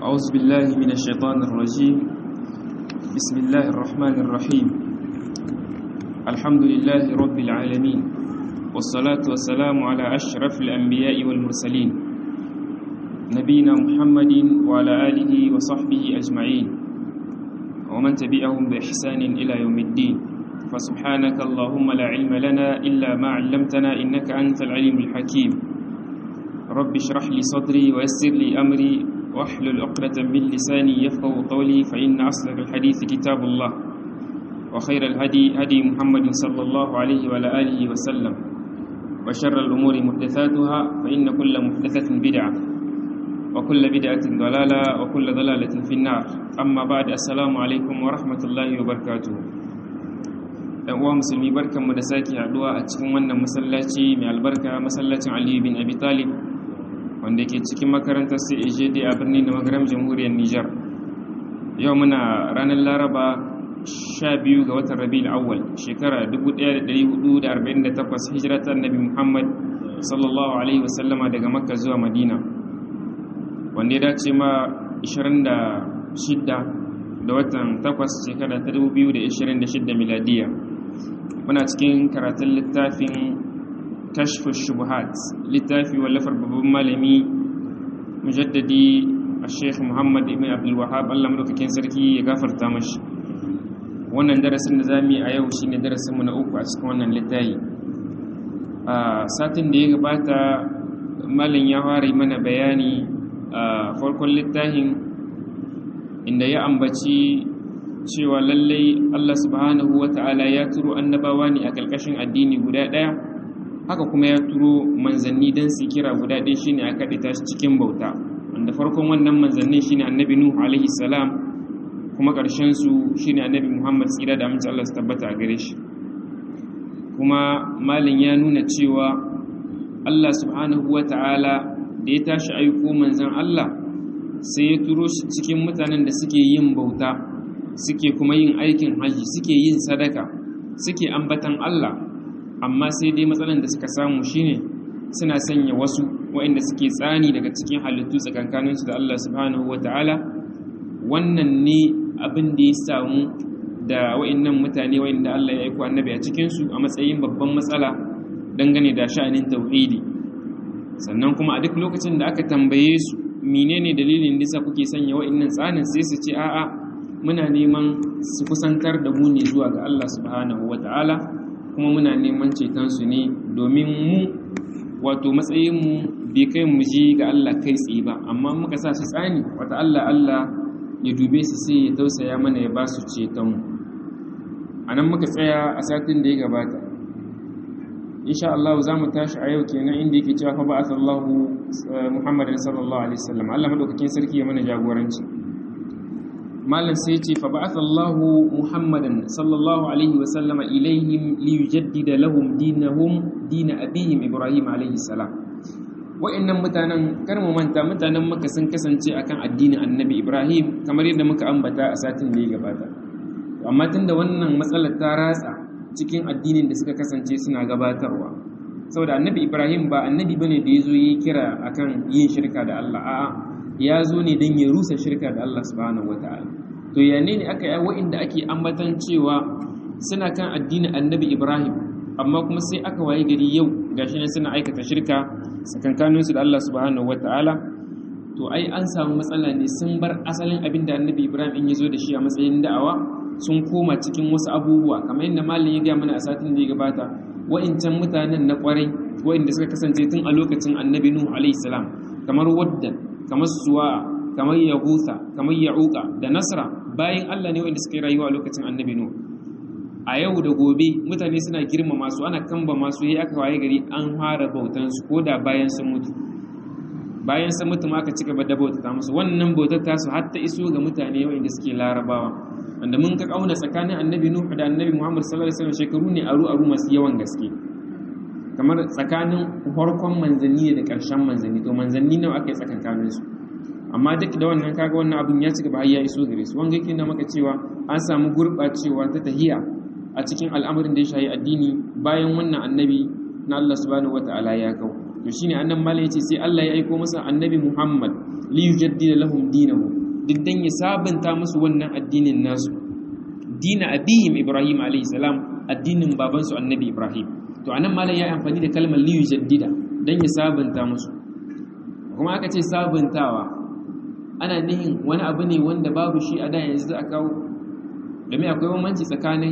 أعوذ بالله من الشيطان الرجيم بسم الله الرحمن الرحيم الحمد لله رب العالمين والصلاة والسلام على أشرف الأنبياء والمرسلين نبينا محمد وعلى آله وصحبه أجمعين ومن تبعهم بإحسان إلى يوم الدين فسبحانك اللهم لا علم لنا إلا ما علمتنا إنك أنت العليم الحكيم رب اشرح لي صدري ويسر لي أمري واحلل عقدة من لساني يفقه قولي فإن أصدق الحديث كتاب الله وخير الهدي هدي محمد صلى الله عليه وعلى آله وسلم وشر الأمور محدثاتها فإن كل محدثة بدعة وكل بدعة ضلالة وكل ضلالة في النار أما بعد السلام عليكم ورحمة الله وبركاته ɗan uwa musulmi barkanmu da sake haduwa a cikin wannan masallaci mai albarka masallacin Aliyu bin Abi Talib wanda ke cikin makarantar CAJD a birnin da magaram jamhuriyar Nijar yau muna ranar Laraba 12 ga watan Rabiul Awwal shekara 1448 hijira ta Annabi Muhammad sallallahu alaihi wasallama daga Makka zuwa Madina wanda ya dace ma 26 da watan 8 shekara ta 2026 miladiya muna cikin karatun littafin kashfu shubuhat littafi wallafar babban malami mujaddadi a sheikh muhammad ibn abdulwahab allah madaukakin sarki ya gafarta mashi wannan darasin da zamu yi a yau shine darasin mu na uku a cikin wannan littafi a satin da ya gabata malam ya fara mana bayani a farkon littafin inda ya ambaci cewa lallai Allah subhanahu wata'ala ya turo annabawa ne a ƙarƙashin addini guda ɗaya haka kuma ya turo manzanni don su kira guda ɗaya shine a kaɗita shi cikin bauta wanda farkon wannan manzannin shine annabi nuhu alaihi salam kuma ƙarshen su shine annabi muhammad tsira da amince Allah su tabbata a gare shi kuma malin ya nuna cewa Allah subhanahu wata'ala da ya tashi aiko manzan Allah sai ya turo shi cikin mutanen da suke yin bauta suke kuma yin aikin haji suke yin sadaka suke ambatan Allah amma sai dai matsalan da suka samu shine suna sanya wasu waɗanda suke tsani daga cikin halittu tsakankaninsu da Allah subhanahu wata'ala wannan ne abin da ya samu da waɗannan mutane waɗanda Allah ya aiko annabi a cikinsu a matsayin babban matsala dangane da sha'anin tauhidi sannan kuma a duk lokacin da aka tambaye su menene dalilin nisa kuke sanya waɗannan tsanin sai su ce a'a muna neman su kusantar da mu ne zuwa ga Allah subhanahu wata'ala kuma muna neman cetonsu ne domin mu wato matsayinmu bai kai mu ji ga Allah kai tsaye ba amma muka sa su tsani wata Allah Allah ya dube su sai ya tausaya mana ya ba su cetonmu a nan muka tsaya a satin da ya gabata insha Allah za mu tashi a yau kenan inda yake cewa fa ba'atha Allah Muhammadin sallallahu alaihi wasallam Allah madaukakin sarki ya mana jagoranci malam sai ce fa ba'atha Allahu Muhammadan sallallahu alaihi wa sallama ilaihim li yujaddida lahum dinahum din abihim Ibrahim alaihi salam wa'annan mutanen kar mu manta mutanen Makka sun kasance akan addinin Annabi Ibrahim kamar yadda muka ambata a satin da ya gabata amma tunda wannan matsalar ta ratsa cikin addinin da suka kasance suna gabatarwa saboda Annabi Ibrahim ba annabi bane da yazo yi kira akan yin shirka da Allah a'a ya zo ne don ya rusa shirka da Allah subhanahu wata'ala to ya ne aka yi wa'inda ake ambatan cewa suna kan addinin annabi Ibrahim amma kuma sai aka waye gari yau gashi ne suna aikata shirka sakankaninsu da Allah subhanahu wata'ala to ai an samu matsala ne sun bar asalin abin da annabi Ibrahim in ya zo da shi a matsayin da'awa sun koma cikin wasu abubuwa kamar yadda malam ya gaya mana a satin da ya gabata wa'incan mutanen na kwarai wa'inda suka kasance tun a lokacin annabi Nuhu alaihi salam kamar wadda kamar suwa kamar yahusa kamar ya'uka da nasra bayan Allah ne wanda suka yi rayuwa a lokacin annabi nu a yau da gobe mutane suna girmama su ana kamba masu yi aka waye gari an fara bautan su koda bayan sun mutu bayan sun mutu aka ci gaba da bautata musu wannan bautar ta su har ta iso ga mutane wanda suke larabawa wanda mun ka kauna tsakanin annabi nuhu da annabi muhammad sallallahu alaihi wasallam shekaru ne aru aru masu yawan gaske kamar tsakanin farkon manzanni da ƙarshen manzanni to manzanni nawa aka yi tsakankanin su amma duk da wannan kaga wannan abin ya cigaba har ya iso gare su wanga yake na maka cewa an samu gurɓacewa ta tahiya a cikin al'amarin da ya shayi addini bayan wannan annabi na Allah subhanahu wata'ala ya kau to shine annan mala yace sai Allah ya aiko masa annabi Muhammad li yujaddida lahum dinahum duk dan ya sabunta musu wannan addinin nasu dina abihim Ibrahim alayhi salam addinin babansu annabi Ibrahim to anan malam ya amfani da kalmar li yujaddida dan ya sabunta musu kuma aka ce sabuntawa ana nihin wani abu ne wanda babu shi a da yanzu a kawo domin akwai bambanci tsakanin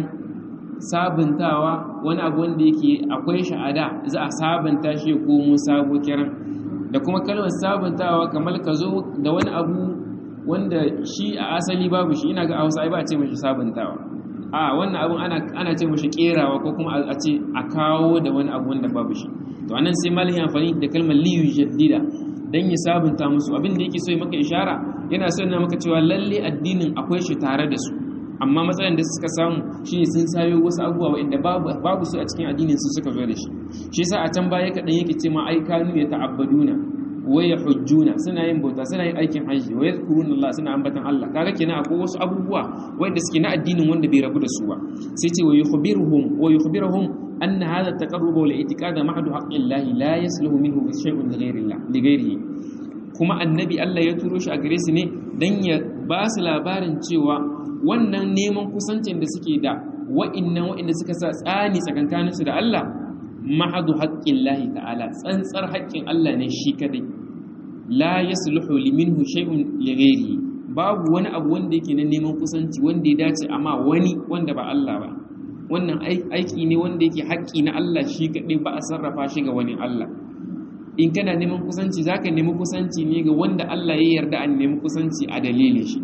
sabuntawa wani abu wanda yake akwai shi a da za a sabunta shi ya komo sabo kiran da kuma kalmar sabuntawa kamar ka zo da wani abu wanda shi a asali babu shi ina ga a hausa ba a ce mashi sabuntawa a wannan abun ana ana ce mashi kerawa ko kuma a ce a kawo da wani abu wanda babu shi to anan sai malin amfani da kalmar liyu jaddida dan ya sabunta musu abin da yake so ya maka ishara yana so yana maka cewa lalle addinin akwai shi tare da su amma matsalar da suka samu shine sun sayo wasu abubuwa wanda babu babu su a cikin addinin su suka zo da shi shi yasa a can baya kadan yake ce ma ai kanu ya ta'abbaduna wa yahujjuna suna yin bauta suna yin aikin hajji wa yadhkuruna Allah suna ambatan Allah kaga kenan akwai wasu abubuwa wanda suke na addinin wanda bai rabu da su ba sai ce wa yukhbiruhum wa yukhbiruhum أن هذا التقرب والاعتقاد محض حق الله لا يسلم منه شيء لغير الله لغيره kuma annabi Allah ya turo shi a gare su ne dan ya ba su labarin cewa wannan neman kusancin da suke da wa'innan wa'inda suka sa tsani tsakankanin su da Allah mahadu haqqin lahi ta'ala tsantsar haƙƙin Allah ne shi kadai la yasluhu liminhu shay'un lighairihi babu wani abu wanda yake na neman kusanci wanda ya dace amma wani wanda ba Allah ba wannan aiki ne wanda yake haƙƙi na Allah shi kaɗai ba a sarrafa shi ga wani Allah in kana neman kusanci za ka nemi kusanci ne ga wanda Allah ya yarda an nemi kusanci a dalilin shi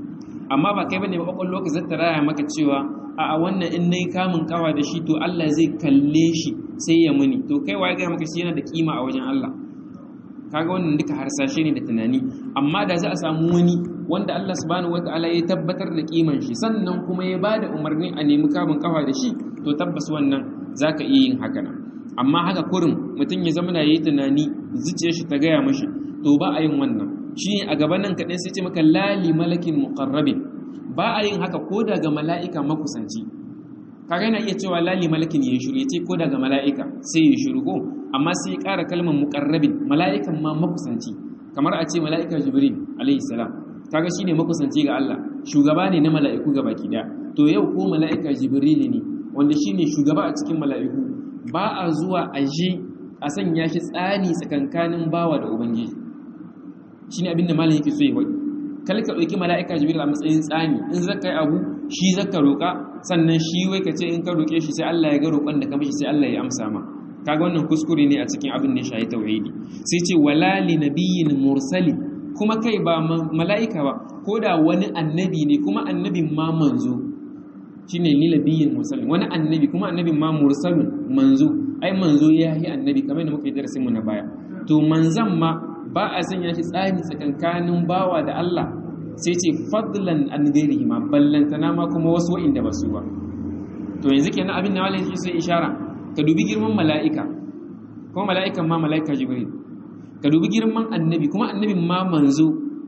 amma ba kai bane ba kwakwallo ka zata raya maka cewa a wannan in nayi kamun kawa da shi to Allah zai kalle shi sai ya muni to kai waye ga maka shi yana da kima a wajen Allah kaga wannan duka harsashe ne da tunani amma da za a samu wani wanda Allah subhanahu wataala ya tabbatar da kiman shi sannan kuma ya bada umarni a nemi kamun kafa da shi to tabbas wannan zaka iya yin haka nan amma haka kurin mutum ya zama yayi tunani zuciyar shi ta gaya mashi to ba a yin wannan shi a gaban nan kaɗai sai ce maka lali malakin muqarrabin ba a yin haka ko daga mala'ika makusanci kaga yana iya cewa lali malakin ya shiru ya ce ko daga mala'ika sai ya shiru ko amma sai ya ƙara kalmar muqarrabin mala'ikan ma makusanci kamar a ce mala'ika jibril alaihi salam kaga shine makusanci ga Allah shugaba ne na mala'iku gabaki daya to yau ko mala'ika jibril ne wanda shine shugaba a cikin mala'iku ba a zuwa a je a sanya shi tsani tsakankanin bawa da ubangiji shine abin da malam yake so ya faɗi kal ka ɗauki mala'ika jibril a matsayin tsani in zaka yi abu shi zaka roƙa sannan shi wai ka ce in ka roƙe shi sai Allah ya ga roƙon da ka mishi sai Allah ya amsa ma kaga wannan kuskure ne a cikin abin da ya shahi tauhidi sai ce wala li nabiyyin mursalin kuma kai ba mala'ika ba ko da wani annabi ne kuma annabin ma manzo shi ne lilabiyin musulun wani annabi kuma annabin ma mursalun manzo ai manzo ya yi annabi kamar da muka yi darasinmu na baya to manzan ma ba a sanya shi tsari tsakankanin bawa da Allah sai ce fadlan an gairihi ma ballantana ma kuma wasu wa'inda ba su ba to yanzu kenan abin da wale shi sai ishara ka dubi girman mala'ika kuma mala'ikan ma mala'ika jibril ka dubi girman annabi kuma annabin ma manzo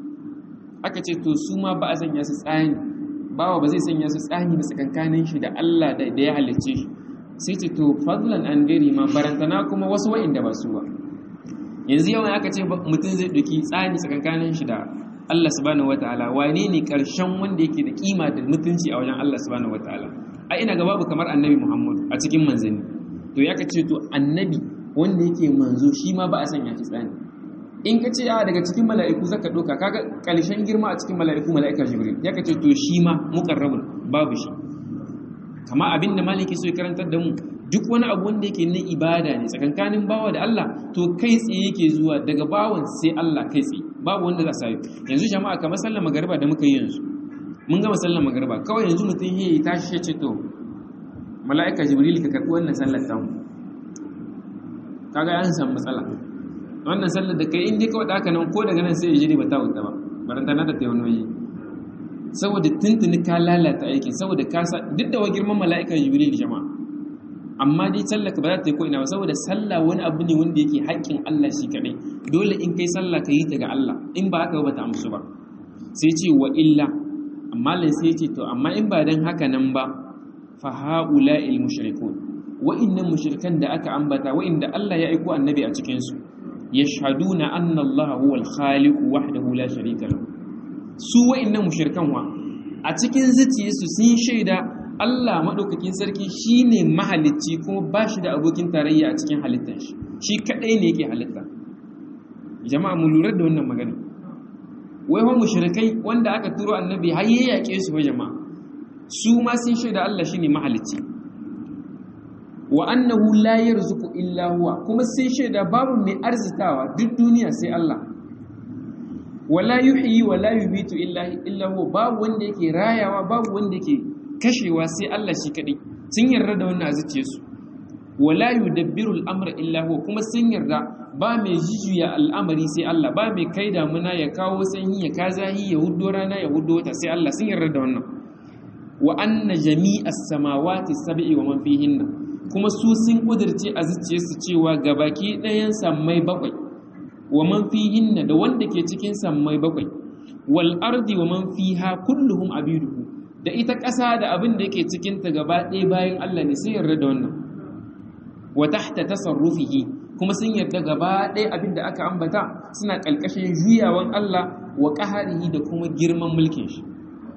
aka ce to su ma ba a sanya su tsani bawa ba zai sanya su tsani ba tsakankanin shi da Allah da ya halicce shi sai ce to fadlan an gari ma barantana kuma wasu wa'inda ba su ba yanzu yawan aka ce mutum zai ɗauki tsani tsakankanin shi da Allah subhanahu wataala wane ne karshen wanda yake da kima da mutunci a wajen Allah subhanahu wataala a ina ga babu kamar annabi Muhammad a cikin manzanni to ya ka ce to annabi wanda yake manzo shi ma ba a sanya shi tsani in ka ce a daga cikin mala'iku zaka doka kaga ƙarshen girma a cikin mala'iku mala'ika jibril ya kace to shi ma muqarrabun babu shi kama abinda maliki so ya karantar da mu duk wani abu wanda yake na ibada ne tsakankanin bawa da Allah to kai tsaye yake zuwa daga bawan sai Allah kai tsaye babu wanda za sa yi yanzu jama'a kamar sallar magariba da muka yi yanzu mun gama sallar magariba kawai yanzu mutum ya tashi ya ce to mala'ika jibril ka karɓi wannan sallar tamu kaga an samu matsala wannan sallar da kai in dai kawai haka nan ko daga nan sai ya jiri ba ta wuta ba baranta na da taimanoyi saboda tuntuni ka lalata aikin saboda ka sa duk da wa girman mala'ika jibril jama'a amma dai sallar ka ba za ta yi ko ina ba saboda sallah wani abu ne wanda yake haƙƙin Allah shi kaɗai dole in kai sallah ka yi ta ga Allah in ba haka ba ta amsu ba sai ce wa illa amma lai sai ce to amma in ba dan haka nan ba fa haula'il mushrikun wa'innan mushrikan da aka ambata wa'inda Allah ya aiko annabi a cikin su yashhaduna anna Allah huwa al-khaliq wahdahu la sharika lahu su wa'annan mushrikan wa a cikin zuciyarsu sun shaida Allah madaukakin sarki shine mahalicci kuma bashi da abokin tarayya a cikin halittar shi shi kadai ne yake halitta jama'a mu lura da wannan magana wai wa mushrikai wanda aka turo annabi har ya yake su wa jama'a su ma sun shaida Allah shine mahalicci wa annahu la yarzuqu illa huwa kuma sun shaida babu mai arzitawa duk duniya sai Allah wala yuhyi wala yubitu illa illa huwa babu wanda yake rayawa babu wanda yake kashewa sai Allah shi kadai sun yarda da wannan azuciye su wala yudabbiru al-amra illa huwa kuma sun yarda ba mai jijuya al'amari sai Allah ba mai kai damuna ya kawo sanyi ya kazahi ya huddo rana ya huddo wata sai Allah sun yarda da wannan wa anna jami'as samawati sab'i wa man fihinna kuma su sun kudirce a zuciyarsu cewa gabaki ɗayan sammai bakwai wa man fihinna da wanda ke cikin sammai bakwai wal ardi wa man fiha kulluhum abiduhu da ita ƙasa da abin da yake cikin ta gaba ɗaya bayan Allah ne sun yarda da wannan wa tahta tasarrufihi kuma sun yarda gaba ɗaya abin da aka ambata suna ƙalƙashin juyawan Allah wa ƙaharihi da kuma girman mulkin shi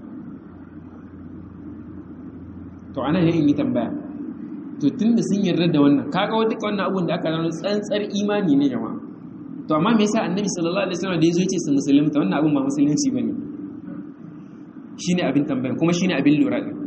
to ana yin yi tambaya to tun da sun yarda da wannan kaga wata wannan abun da aka rano tsantsar imani ne jama'a to amma me yasa annabi sallallahu alaihi wasallam da yazo yace su musulunta wannan abun ba musulunci bane shine abin tambaya kuma shine abin lura din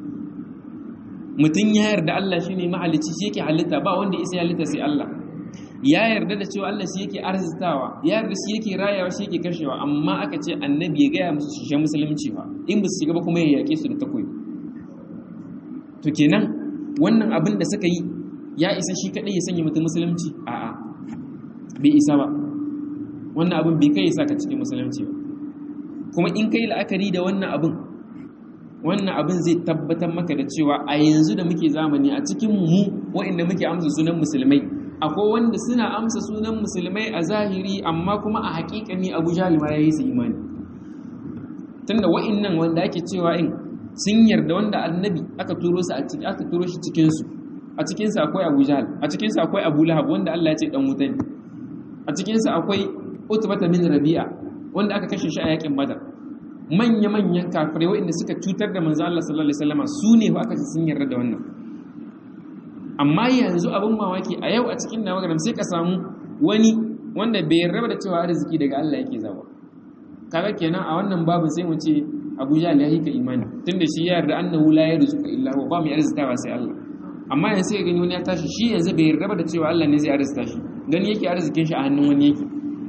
mutum ya yarda Allah shine mahalicci shi yake halitta ba wanda isa halitta sai Allah ya yarda da cewa Allah shi yake arzitawa ya yarda shi yake rayawa shi yake kashewa amma aka ce annabi ya gaya musu su shiga musulunci ba in ba su shiga ba kuma ya yake su da takoyi to kenan wannan abin da suka yi ya isa shi kadai ya sanya mutum musulunci a'a bai isa ba wannan abin bai kai ya saka cikin musulunci ba kuma in kai la'akari da wannan abin wannan abin zai tabbatar maka da cewa a yanzu da muke zamani a cikin mu waɗanda muke amsa sunan musulmai akwai wanda suna amsa sunan musulmai a zahiri amma kuma a hakikani abu jalima ya yi su imani tunda wa'innan wanda ake cewa in sun yarda wanda annabi aka turo su a cikin aka turo shi cikin su a cikin sa akwai Abu Jahl a cikin sa akwai Abu Lahab wanda Allah ya ce dan wuta ne a cikin sa akwai Utbah bin Rabi'a wanda aka kashe shi a yakin Badar manya manyan kafirai waɗanda suka cutar da manzo Allah sallallahu alaihi wasallam su ne aka ce sun yarda da wannan amma yanzu abin mamaki a yau a cikin nawagaram sai ka samu wani wanda bai yarda da cewa arziki daga Allah yake zawa kaga kenan a wannan babu sai mu ce Abu Jahl ya hika imani tunda shi ya yarda annahu la yarzuqu illa huwa ba mu arzitawa sai Allah amma yanzu sai gani wani ya tashi shi yanzu bai yarda da cewa Allah ne zai arzita shi gani yake arzikin shi a hannun wani yake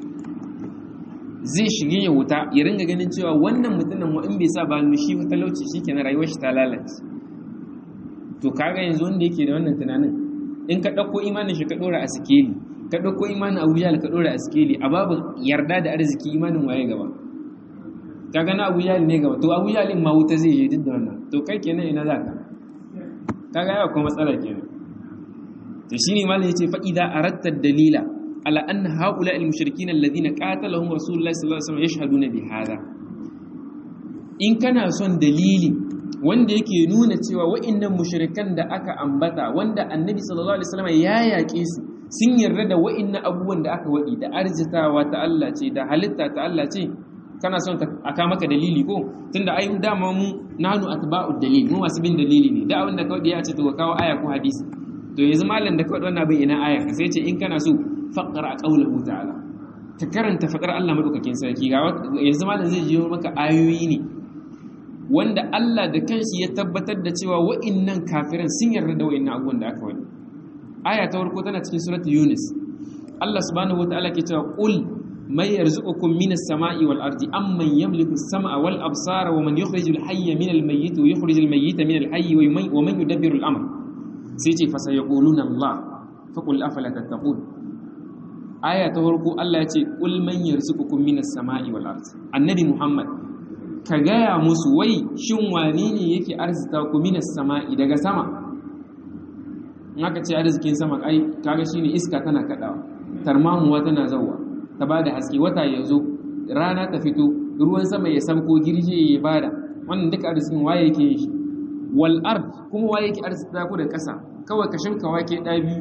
zai shige ya wuta ya ringa ganin cewa wannan mutumin wa in bai sa ba shi talauci shikenan rayuwar shi ta lalace to kaga yanzu wanda yake da wannan tunanin in ka ɗauko imanin shi ka ɗora a sikeli ka ɗauko imanin abu jahal ka ɗora a sikeli a babu yarda da arziki imanin waye gaba ka gana abu jahal ne gaba to abu jahal ma wuta zai je duk da wannan to kai kenan ina za ka kaga yawa kuma matsala kenan to shine malam yace fa idza aratta dalila ala anna haula al mushrikin alladhina qatalahum rasulullahi sallallahu alaihi wasallam yashhaduna bi hada in kana son dalili wanda yake nuna cewa wa'annan mushrikan da aka ambata wanda annabi sallallahu alaihi wasallam ya yaƙe su sun yarda da wa'annan abubuwan da aka waɗi da arzitawa ta Allah ce da halitta ta Allah ce kana son a ka maka dalili ko tunda ai dama mu nanu atba'u dalil mu masu bin dalili ne da abin da kawai ya ce to kawo aya ko hadisi to yanzu malam da kawai wannan bai ina aya sai ce in kana so faqra qawluhu ta'ala ka karanta faqar Allah madaukakin sarki ga yanzu malam zai jiyo maka ayoyi ne wanda Allah da kanshi ya tabbatar da cewa wa'innan kafiran sun yarda da wa'innan abubuwan da aka wani aya ta farko tana cikin suratul yunus Allah subhanahu wataala ke cewa qul may yarzuqukum minas sama'i wal ardi amman yamliku as-sam'a wal absara wa man yukhrijul hayya minal mayyiti wa yukhrijul mayyita minal hayyi wa man yudabbiru al-amr sai ce fa sayaquluna Allah fa qul afala tattaqun aya ta farko Allah ya ce qul man yarzuqukum minas sama'i wal ardi annabi Muhammad ka gaya musu wai shin wane ne yake arzita ku minas sama'i daga sama in aka ce arzikin sama ai kaga shine iska tana kadawa tarmamuwa tana zawwa ta bada haske wata ya zo rana ta fito ruwan sama ya sauko girje ya bada wannan duka arzikin waye yake yin shi wal ard kuma waye yake arzita ku da kasa kawai ka shinka wake da biyu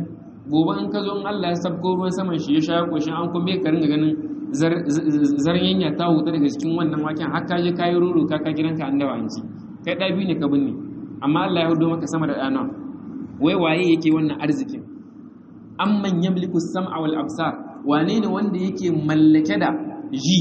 gobe in ka zo in Allah ya sabko ruwan saman shi ya sha koshin an kuma ka ringa ganin zarnyanya ta huta daga cikin wannan waken har ka je ka yi ruru ka ka gidanka an dawa an ci kai ɗa biyu ne ka binne amma Allah ya hudo maka sama da ɗana wai waye yake wannan arzikin amman yamliku sam'a wal absar wane ne wanda yake mallake da ji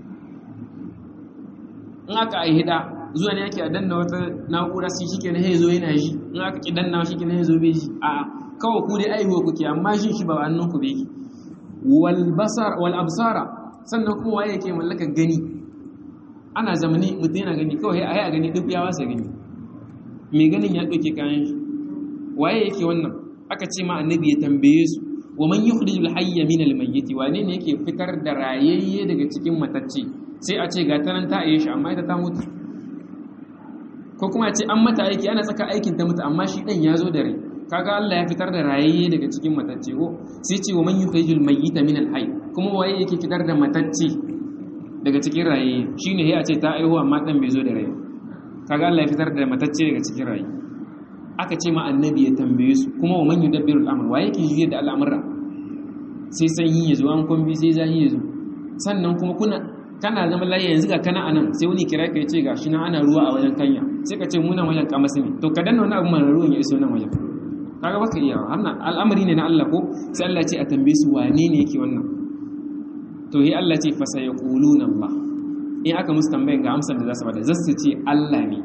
in aka aihi da zuwa ne yake a danna wata na'ura sai shike na hezo yana ji in aka ki danna shike na hezo bai ji a kawai ku dai aihuwa kuke amma jin shi ba hannun ku bai wal basar wal absara sannan kuma waye yake mallaka gani ana zamani mutum yana gani kawai ai a gani duk ya wasa gani mai ganin ya ɗauke kayan shi waye yake wannan aka ce ma annabi ya tambaye su wa man yukhrijul hayya min al mayyit wane ne yake fitar da rayayye daga cikin matacce sai a ce ga ta nan ta aye shi amma ita ta mutu ko kuma a ce an mata aiki ana tsaka aikin ta mutu amma shi dan ya zo da rai kaga Allah ya fitar da rayayye daga cikin matacce ko sai ce wa man yukhrijul mayyita min al hayy kuma waye yake fitar da matacce daga cikin rayayye shine sai a ce ta aihu amma dan bai zo da rai kaga Allah ya fitar da matacce daga cikin rayi aka ce ma annabi ya tambaye su kuma wa man yudabbiru al-amr wa yake juye da al'amura sai sanyi ya zo an kumbi sai zahi ya zo sannan kuma kuna kana zama layi yanzu ga kana anan sai wani kira ka ce gashi nan ana ruwa a wajen kanya sai ka ce mu nan wajen kamasi ne to ka danna wani abu mana ruwan ya iso nan wajen kaga baka iya wannan al'amari ne na Allah ko sai Allah ce a tambaye su wane ne yake wannan to yi Allah ce fa sayaquluna Allah in aka musu tambayin ga amsar da za su bada za su ce Allah ne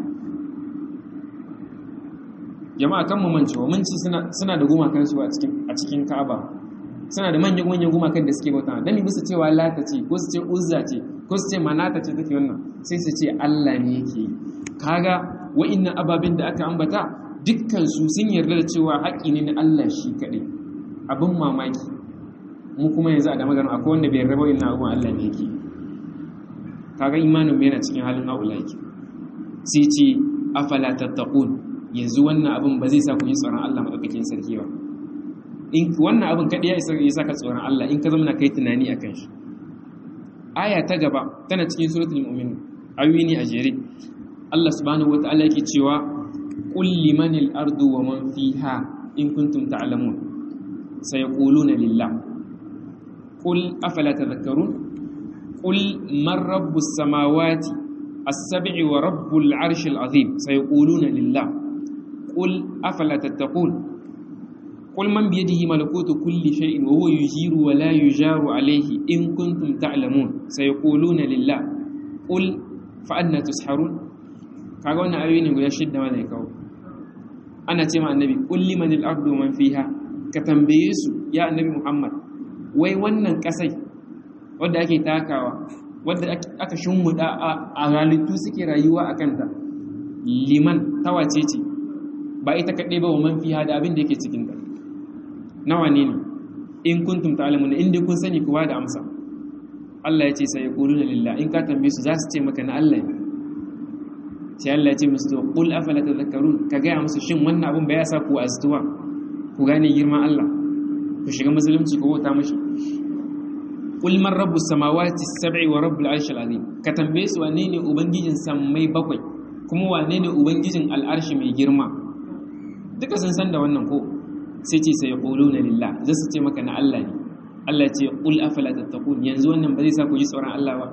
jama'a kan mu mance wa munci suna da gumakan su a cikin a cikin Ka'aba suna da manyan manyan gumakan da suke bauta dan bisa cewa Lata ce ko su ce Uzza ce ko su ce Manata ce take wannan sai su ce Allah ne yake kaga wa'annan ababin da aka ambata dukkan su sun yarda da cewa haƙi ne na Allah shi kaɗai abin mamaki mu kuma yanzu a da magana akwai wanda bai yarda wa'annan abun Allah ne yake kaga imanin yana cikin halin haula yake sai ce afala tattaqun yanzu wannan abin ba zai sa ku yi tsoron Allah madaukakin sarki ba in wannan abin kadai ya isa ya saka tsoron Allah in ka zama kai tunani akan shi aya ta gaba tana cikin suratul mu'min ayoyi ne a jere Allah subhanahu wataala yake cewa qul limanil ardu wa man fiha in kuntum ta'lamun sayaquluna lillah qul afala tadhakkarun قل من رب السماوات السبع ورب العرش العظيم سيقولون لله قل أفلا تتقون قل من بيده ملكوت كل شيء وهو يجير ولا يجار عليه إن كنتم تعلمون سيقولون لله قل فأنا تسحرون kaga wannan ayoyi ne guda shidda ma zai kawo ana ce ma annabi qul liman al-ardu man fiha ka tambaye su ya annabi Muhammad wai wannan kasai wadda ake takawa wadda aka shimmuda a halittu suke rayuwa a kanta liman tawace ce ba ita kaɗai ba wa man fiha da abin da yake cikin ta nawa ne ne in kuntum ta'lamun in dai kun sani kuwa da amsa Allah ya ce sai yaquluna lillah in ka tambaye su za su ce maka na Allah ne sai Allah ya ce musu to qul afala tadhakkarun ka ga musu shin wannan abin ba ya sa ku astuwa ku gane girman Allah ku shiga musulunci ku bauta mashi qul man rabbus samawati as-sab'i wa rabbul arshil azim ka tambaye su wane ne ubangijin sammai bakwai kuma wane ne ubangijin al'arshi mai girma duka sun san da wannan ko sai ce sai yaquluna lillah za su ce maka na Allah ne Allah ce qul afala tattaqun yanzu wannan ba zai sa ku ji tsoron Allah ba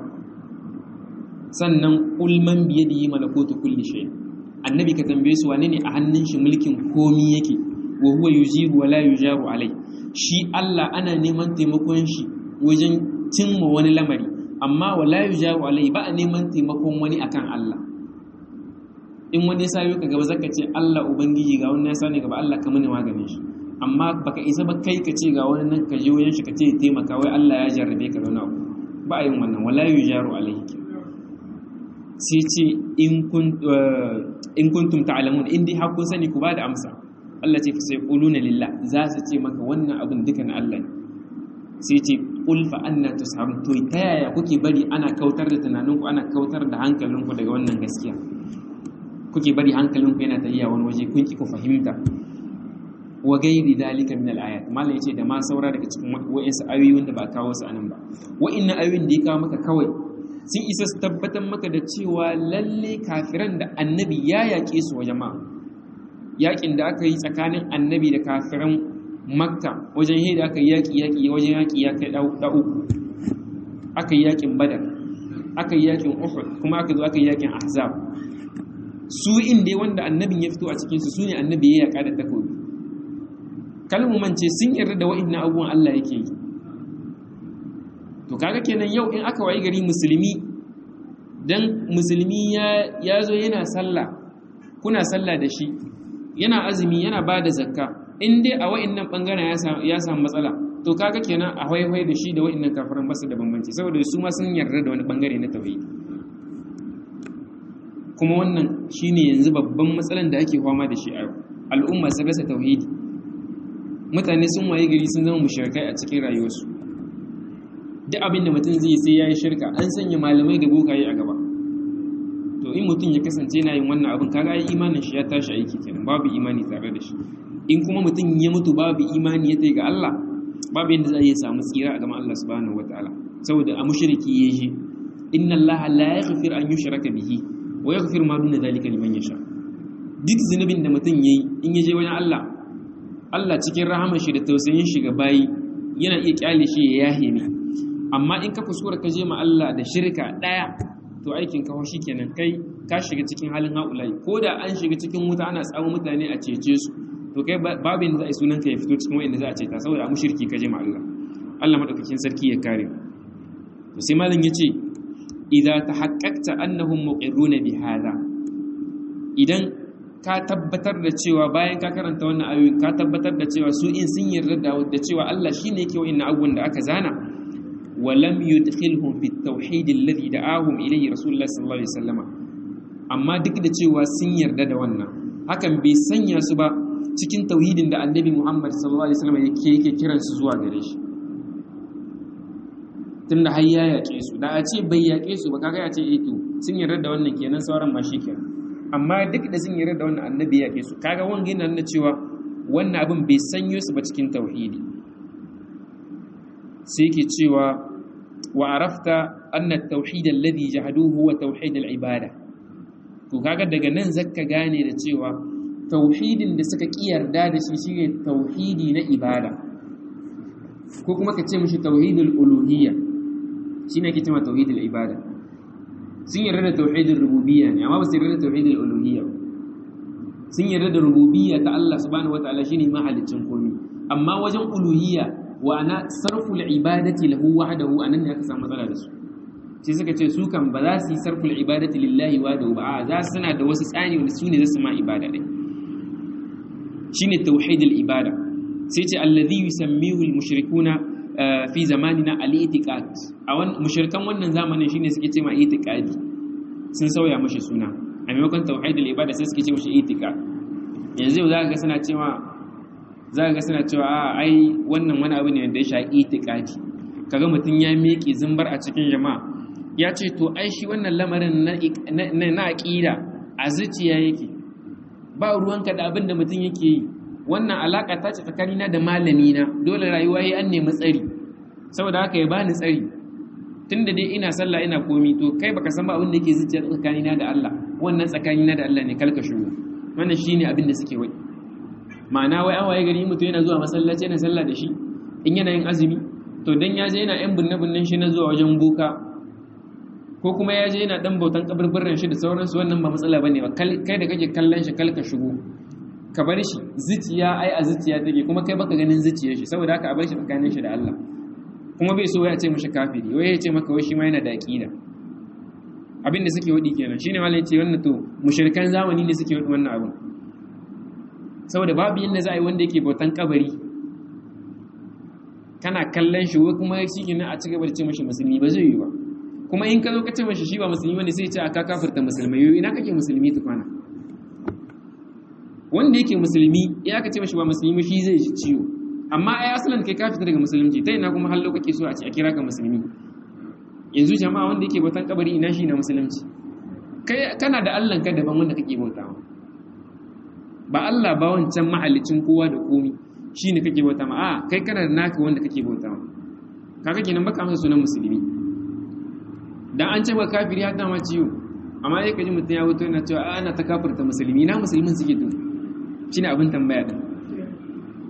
sannan qul man bi yadihi malakutu kulli shay annabi ka tambaye su wane ne a hannun shi mulkin komi yake wa huwa yujibu wa la yujaru alai shi Allah ana neman taimakon shi wajen cimma wani lamari amma wa la yujaru alai ba a neman taimakon wani akan Allah in wani ya sayo ka gaba zaka ce Allah ubangiji ga wani ya sani gaba Allah ka mini maganin shi amma baka isa ba kai ka ce ga wani nan ka je wajen shi ka ce taimaka wai Allah ya jarrabe ka da wani abu ba a yin wannan wala yujaru alaihi sai ce in kuntum ta'lamun in dai hakun sani ku ba da amsa Allah ce fa sai quluna lillah za su ce maka wannan abin duka na Allah ne sai ce qul fa anna tusharun to ta yaya kuke bari ana kautar da tunaninku ana kautar da hankalinku daga wannan gaskiya kuke bari hankalinku yana tafiya wani waje kun ki ku fahimta wa gairi dalika min al-ayat malai yace da ma saura daga cikin wa'insu ayoyi wanda ba kawo su anan ba wa'innan ayoyin da ya kawo maka kawai sun isa su tabbatar maka da cewa lalle kafiran da annabi ya yaƙe su wa jama'a yaƙin da aka yi tsakanin annabi da kafiran makka wajen yi da aka yi yaƙi yaƙi wajen yaƙi ya kai ɗa uku aka yi yaƙin badar aka yi yaƙin uhud kuma aka zo aka yi yaƙin ahzab su inda wanda annabin ya fito a cikinsu su ne annabi ya yaƙa da takobi kalmumance sun yarda da wa'in abubuwan Allah yake yi to kaga kenan yau in aka wayi gari musulmi dan musulmi ya zo yana sallah kuna sallah da shi yana azumi yana ba da zakka in dai a wa'innan bangaren ya samu matsala to kaga kenan a haihai da shi da wa'innan kafiran basu da bambanci saboda su ma sun yarda da wani bangare na tauhidi kuma wannan shine yanzu babban matsalan da ake fama da shi a al'umma sun rasa tauhidi mutane sun waye gari sun zama mushrikai a cikin rayuwarsu duk abin da mutum zai sai ya yi shirka an sanya malamai da bokaye a gaba to in mutum ya kasance yana yin wannan abin kaga ai imanin shi ya tashi aiki kenan babu imani tare da shi in kuma mutum ya mutu babu imani ya tai ga Allah babu yadda za a samu tsira a gaban Allah subhanahu wataala saboda a mushriki ya je inna Allah la yaghfir an yushraka bihi wa yaghfir ma duna zalika liman yasha duk zunubin da mutum yayi in ya je wajen Allah Allah cikin rahamar shi da tausayin shi ga bayi yana iya kyale shi ya yahe ne amma in ka kuskura ka je ma Allah da shirka daya to aikin ka shi kenan kai ka shiga cikin halin haulai ko da an shiga cikin wuta ana samu mutane a cece su to kai babu yadda za a yi sunan ka ya fito cikin wanda za a ceta saboda mushriki ka je ma Allah Allah madaukakin sarki ya kare to sai malam yace idza tahaqqaqta annahum muqirruna bi hadha idan ka tabbatar da cewa bayan ka karanta wannan ayoyi ka tabbatar da cewa su in sun yarda da cewa Allah shine yake wa'annan abubuwan da aka zana ولم يدخلهم في التوحيد الذي دعاهم إليه رسول الله صلى الله عليه وسلم amma duk da cewa sun yarda da wannan hakan bai sanya su ba cikin tauhidin da annabi Muhammad sallallahu alaihi wasallam yake yake kiran su zuwa gare shi tunda har ya yaƙe su da a ce bai yaƙe su ba kaga ya ce eh to sun yarda da wannan kenan sauran ma shi kenan amma duk da sun yarda da wannan annabi ya yaƙe su kaga wanga yana nuna cewa wannan abin bai sanyo su ba cikin tauhidi sai ke cewa وعرفت أن التوحيد الذي جحدوه هو توحيد العبادة to kaga daga nan zaka gane da cewa tauhidin da suka kiyarda da shi shine tauhidi na ibada ko kuma ka ce mishi tauhidul uluhiyya shine ake cewa tauhidul ibada sun yarda da tauhidul rububiyya ne amma ba su yarda da tauhidul uluhiyya sun yarda da rububiyya ta Allah subhanahu wataala shine mahalicin komai amma wajen uluhiyya wa ana sarful ibadati lahu wahdahu anan ne aka samu matsala da su sai suka ce su kan ba za su yi sarful ibadati lillahi wahdahu ba a za su suna da wasu tsani wanda su ne za su ma ibada ɗin shine tauhidul ibada sai ce allazi yusammihu al-mushrikuna fi zamanina al-i'tiqad a wannan mushrikan wannan zamanin shine suke ce ma i'tiqadi sun sauya mashi suna a maimakon tauhidul ibada sai suke ce mashi i'tiqad yanzu yau zaka ga suna cewa zaka ga suna cewa a ai wannan wani abu ne da ya shafi i'tiqadi kaga mutum ya miƙe zumbar a cikin jama'a ya ce to ai shi wannan lamarin na na aqida a zuciya yake ba ruwanka da abin da mutum yake yi wannan alaƙa ta ce tsakanina da malamina dole rayuwa yi an nemi tsari saboda haka ya bani tsari tunda dai ina sallah ina komi to kai baka san ba abin da yake zuciya tsakanina da Allah wannan tsakanina da Allah ne kalka shigo wannan shine abin da suke wai ma'ana wai an waye gari mutum yana zuwa masallaci yana sallah da shi in yana yin azumi to dan ya je yana yan bunne bunnen shi na zuwa wajen boka ko kuma ya je yana dan bautan kaburburan shi da sauransu wannan ba matsala bane ba kai da kake kallon shi kalka shigo ka bar shi zuciya ai a zuciya take kuma kai baka ganin zuciyar shi saboda haka a bar shi tsakanin shi da Allah kuma bai so ya ce mishi kafiri wai ya ce maka wai shi ma yana da aqida abin da suke wadi kenan shine malai ya ce wannan to mushrikan zamani ne suke wadi wannan abin saboda babu yanda za a yi wanda yake bautan kabari kana kallon shi wai kuma shi kenan a cigaba da ce mishi musulmi ba zai yi ba kuma in ka zo ka ce mishi shi ba musulmi bane sai ya ce aka kafirta musulmai yau ina kake musulmi tukwana wanda yake musulmi ya ka ce mashi ba musulmi shi zai ji ciwo amma ai asalin kai ka fita daga musulunci ta ina kuma hallo kake so a ce a kira ka musulmi yanzu jama'a wanda yake bautan kabari ina shi na musulunci kai kana da Allah ka daban wanda kake bautawa ba Allah ba wancan mahallicin kowa da komi shine kake bauta ma a kai kana da naka wanda kake bautawa kaga kenan baka masa sunan musulmi dan an ce ba kafiri har ma ciwo amma sai kaji mutum ya wuto yana cewa ana ta kafirta musulmi na musulmin suke to shine abin tambaya din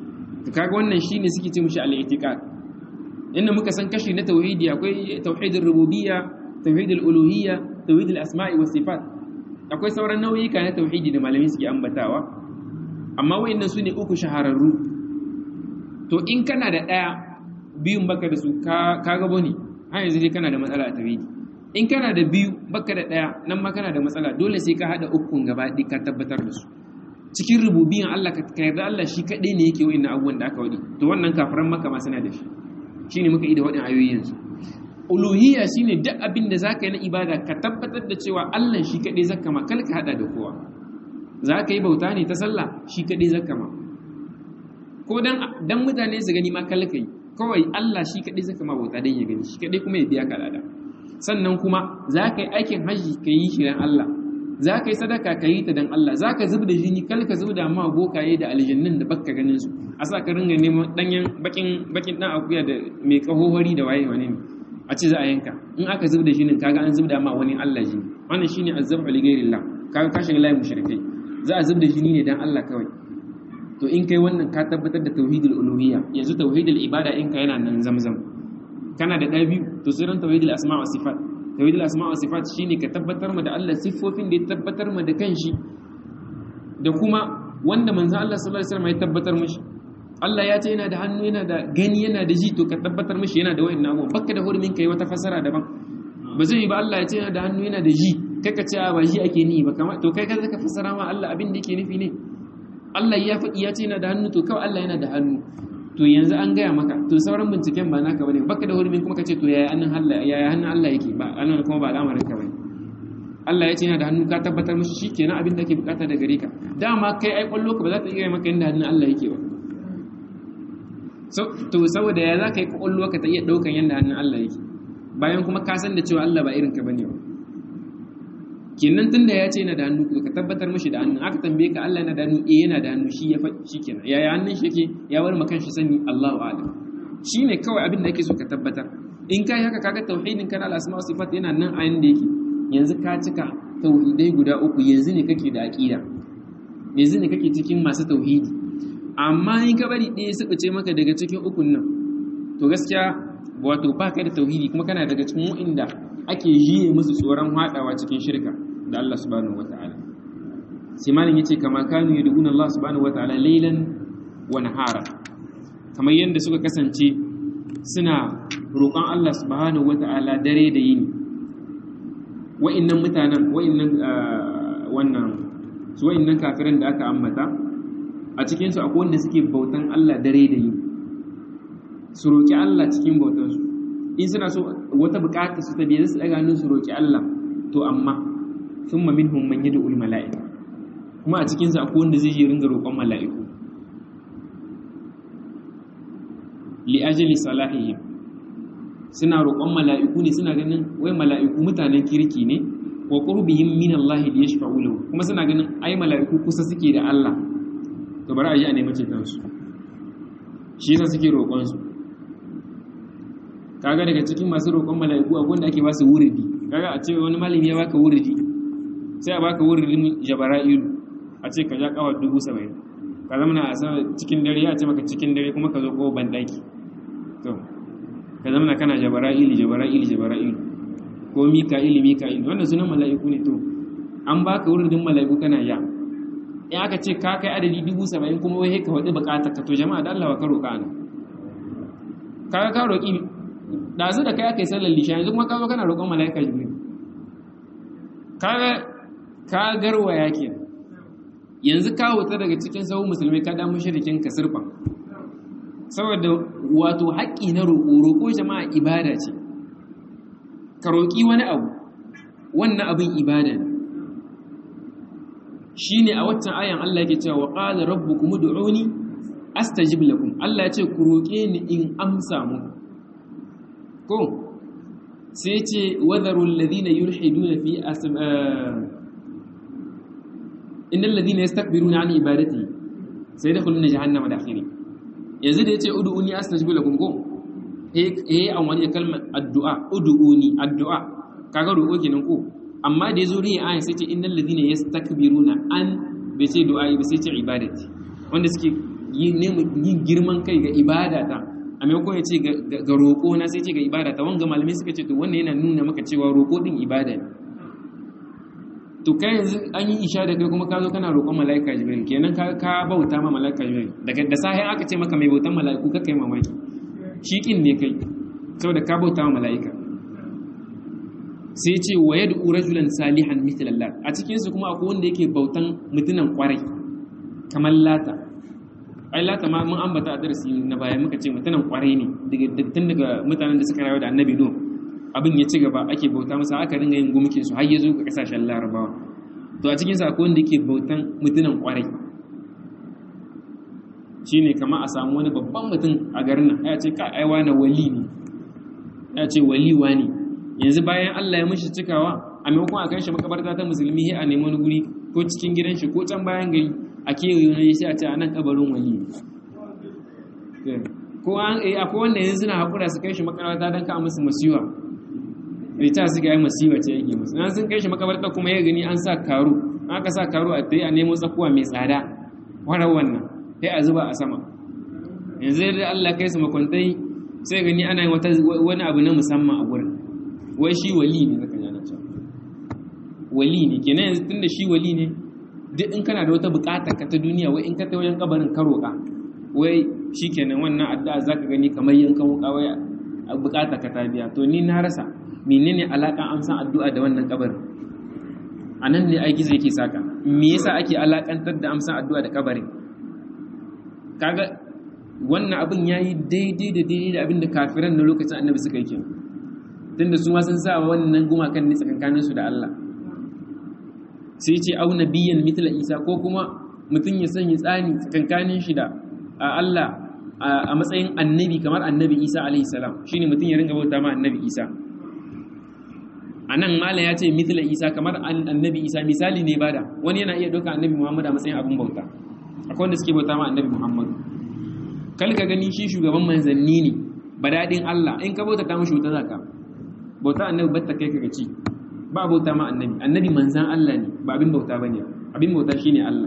to kaga wannan shine suke ce mushi al-i'tiqad inda muka san kashi na tauhidi akwai tauhidul rububiyya tauhidul uluhiyya tauhidul asma'i was sifat akwai sauran nau'ika na tauhidi da malamai suke ambatawa amma wayannan su ne uku shahararru to in kana da ɗaya biyun baka da su ka gabo ne har yanzu dai kana da matsala a tauhidi in kana da biyu baka da ɗaya nan ma kana da matsala dole sai ka haɗa ukun gaba ɗaya ka tabbatar da su cikin rububiyan Allah ka yarda Allah shi kaɗai ne yake wa'in abubuwan da aka waɗi to wannan kafiran maka ma suna da shi shine muka yi da waɗin ayoyi yanzu uluhiyya shine duk abin da zaka yi na ibada ka tabbatar da cewa Allah shi kaɗai zaka ma kal ka haɗa da kowa za ka yi bauta ne ta sallah shi kaɗai zaka ma ko dan mutane su gani ma kal ka yi kawai Allah shi kaɗai zaka ma bauta dan ya gani shi kaɗai kuma ya biya ka lada sannan kuma za ka yi aikin hajji ka yi shi dan Allah za ka yi sadaka ka yi ta dan Allah za ka zub da jini kal ka zub da ma bokaye da aljannin da baka ganin su a sa ka ringa neman danyen bakin bakin dan akuya da mai kahohari da waye wane ne a ce za a yanka in aka zub da jinin kaga an zub da ma wani Allah jini wannan shine azzabu li ghairillah kaga ka shiga layin mushrikai za a zub da jini ne dan Allah kawai to in kai wannan ka tabbatar da tauhidul uluhiyya yanzu tauhidul ibada in ka yana nan zamzam kana da ɗaya biyu to sai ran tauhidul asma wa sifat tauhidul asma wa sifat shine ka tabbatar ma da Allah siffofin da ya tabbatar ma da kanshi da kuma wanda manzo Allah sallallahu alaihi wasallam ya tabbatar mishi Allah ya ce yana da hannu yana da gani yana da ji to ka tabbatar mishi yana da wayannan abubuwa bakka da hurumin kai wata fasara daban ba zai yi ba Allah ya ce yana da hannu yana da ji kai ka ce ba ji ake ni ba kamar to kai ka zaka fasara ma Allah abin da yake nufi ne Allah ya faɗi ya ce yana da hannu to kawai Allah yana da hannu to yanzu an gaya maka to sauran binciken ba naka bane baka da hurumin kuma ka ce to yaya hannun Allah yaya hannun Allah yake ba anan kuma ba al'amarin ka bane Allah ya ce yana da hannu ka tabbatar mishi shikenan abin da ke bukata da gare ka dama kai ai kwallo ka ba za ta iya maka inda hannun Allah yake ba so to saboda ya za ka yi kwallo ka ta iya daukan yanda hannun Allah yake bayan kuma ka san da cewa Allah ba irin ka bane ba kenan tunda ya ce yana da hannu ka tabbatar mishi da hannu aka tambaye ka Allah yana da hannu eh yana da hannu shi ya faɗi shikenan yaya hannun shi yake ya bar maka shi sani Allahu a'lam shine kawai abin da yake so ka tabbatar in kai haka kaga tauhidin kana al-asma wa sifat yana nan a yanda yake yanzu ka cika tauhidai guda uku yanzu ne kake da aqida yanzu ne kake cikin masu tauhidi amma in ka bari ɗaya suka ce maka daga cikin ukun nan to gaskiya wato ba ka da tauhidi kuma kana daga cikin wa'inda ake jiye musu tsoron haɗawa cikin shirka da Allah subhanahu wata'ala sai malam yace kama kanu yad'una Allah subhanahu wata'ala laylan wa nahara kamar yadda suka kasance suna roƙon Allah subhanahu wata'ala dare da yini wa'innan mutanen wa'innan wannan su wa'innan kafiran da aka ambata a cikin su akwai wanda suke bautan Allah dare da yini su roƙi Allah cikin bautansu in suna so wata bukata su ta biya su daga hannun su roƙi Allah to amma thumma minhum man yad'ul mala'ika kuma a cikin su akwai wanda zai je ringa roƙon mala'iku li ajli salahihim suna roƙon mala'iku ne suna ganin wai mala'iku mutanen kirki ne wa qurbihim min Allah li yashfa'u lahu kuma suna ganin ai mala'iku kusa suke da Allah to bari a ji a nemi ceton su shi yasa suke roƙon su kaga daga cikin masu roƙon mala'iku akwai wanda ake ba su wuridi kaga a ce wani malami ya baka wuridi sai a baka wuridin jabara'ilu a ce ka ja kawar dubu saba'in ka zama na a cikin dare ya ce maka cikin dare kuma ka zo ko ban daki to ka zama na kana jabara'ili jabara'ili jabara'ili ko mika'ili mika'ili wannan sunan mala'iku ne to an baka wuridin mala'iku kana ya in aka ce ka kai adadi dubu saba'in kuma wai ka waɗi buƙatar ka to jama'a da Allah ka roƙa ana kaga ka roƙi ɗazu da kai aka yi sallar lisha yanzu kuma ka zo kana roƙon mala'ika jibril kaga ka garwaya ke yanzu ka wuta daga cikin sahun musulmai ka damu shirikin ka sirfa saboda wato haƙƙi na roƙo roƙo jama'a ibada ce ka roƙi wani abu wannan abin ibada ne shine a waccan ayan Allah yake cewa wa qala rabbukum ud'uni astajib lakum Allah ya ce ku roƙe ni in amsa muku ko sai ce wadarul ladina yulhiduna fi asma innal ladina yastakbiruna an ibadati sai dakhuluna jahannama dakhiri yanzu da yace ud'uni astajib lakum ko eh eh an wani kalmar addu'a ud'uni addu'a kaga roƙo kenan ko amma da yazo riya ayan sai ce innal ladina yastakbiruna an bai ce du'a ba sai ce ibadati wanda suke yin girman kai ga ibada ta a maimakon ya ce ga roƙo na sai ce ga ibada ta wanga malamai suka ce to wannan yana nuna maka cewa roƙo din ibada ne to kai yanzu an yi isha da kai kuma ka zo kana roƙon mala'ika jibril kenan ka ka bauta ma mala'ika jibril daga da sahi aka ce maka mai bautan mala'iku ka kai mamaki shi kin ne kai saboda ka bauta ma mala'ika sai ce wa yad'u rajulan salihan mithla Allah a cikin su kuma akwai wanda yake bautan mutunan kwarai kamar lata ai lata ma mun ambata a darasi na baya muka ce mutunan kwarai ne daga tun daga mutanen da suka rayu da annabi nuh abin ya ci gaba ake bauta masa aka ringa yin gumkin su har ya zo ga kasashen larabawa to a cikin sa akwai wanda yake bautan mutunan kwarai shine kamar a samu wani babban mutum a garin nan ya ce ka ai wani wali ne ya ce wali wani yanzu bayan Allah ya mishi cikawa a maimakon a kai shi makabarta ta musulmi sai a nemi wani guri ko cikin gidan shi ko can bayan gari a kewaye wani sai a ce a nan kabarin wali ko an eh akwai wanda yanzu suna hakura su kai shi makabarta don ka musu masiwa rita suka yi masiwa ce yake musu na sun kai shi makabarta kuma ya gani an sa karu an aka sa karu a tayi a nemo tsakuwa mai tsada warar wannan sai a zuba a sama yanzu da Allah kai su makwantai sai gani ana yin wani abu na musamman a gurin wai shi wali ne zaka yana cewa wali ne kenan yanzu tunda shi wali ne duk in kana da wata bukata ka ta duniya wai in ka ta wajen kabarin ka roƙa wai shikenan wannan addu'a zaka gani kamar yankan wuka wai bukata ka ta biya to ni na rasa menene alakan amsan addu'a da wannan kabarin anan ne aiki zai ke saka me yasa ake alakantar da amsan addu'a da kabarin kaga wannan abin yayi daidai da daidai da abin da kafiran na lokacin annabi suka yi kenan tunda su ma sun sa wannan gumakan ne tsakankanin su da Allah sai ce au nabiyyan mithla Isa ko kuma mutum ya sanya tsani tsakankanin shi da Allah a matsayin annabi kamar annabi Isa alaihi salam shine mutum ya ringa bauta ma annabi Isa anan malam ya ce mithla Isa kamar annabi Isa misali ne bada wani yana iya dauka annabi Muhammad a matsayin abin bauta akwai wanda suke bauta ma annabi Muhammad kal ka gani shi shugaban manzanni ne badadin Allah in ka bauta ta mushi wuta zaka bauta annabi batta kai kaga ci ba bauta ma annabi annabi manzan Allah ne ba abin bauta bane abin bauta shine Allah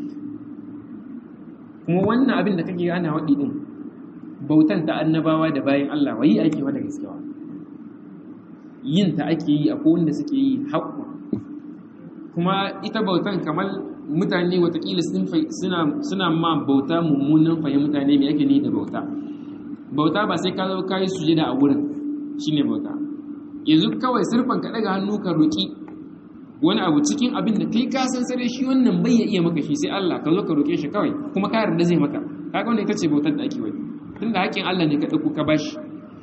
kuma wannan abin da kake ana wadi din bautan ta annabawa da bayin Allah wai ake wa da gaskiya yin ta ake yi akwai wanda suke yi haƙƙu kuma ita bautan kamar mutane watakila suna ma bauta mummunan fahimta ne mai ake ni da bauta bauta ba sai ka zo ka yi sujada a wurin shine bauta yanzu kawai sirfan ka daga hannu ka roki wani abu cikin abin da kai ka san sare shi wannan bai ya iya maka shi sai Allah ka zo ka roke shi kawai kuma ka yarda zai maka kaga wannan ita ce bautar da ake wani tunda haƙin Allah ne ka dauko ka bashi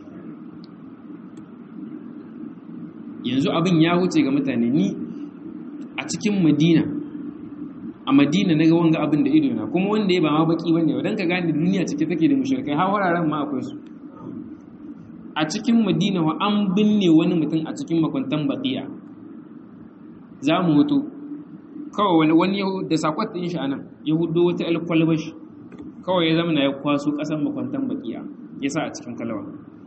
yanzu abin ya wuce ga mutane ni a cikin Madina a Madina na ga wanga abin da ido na kuma wanda ya ba ma baki bane dan ka gane duniya cike take da mushrikai har wuraren ma akwai su a cikin madina wa an binne wani mutum a cikin makwantan baƙiya za mu mutu kawai wani da sakwat ɗin shi anan ya hudo wata alkwalbash kawai ya zama na ya kwaso ƙasar makwantan baƙiya ya sa a cikin kalawa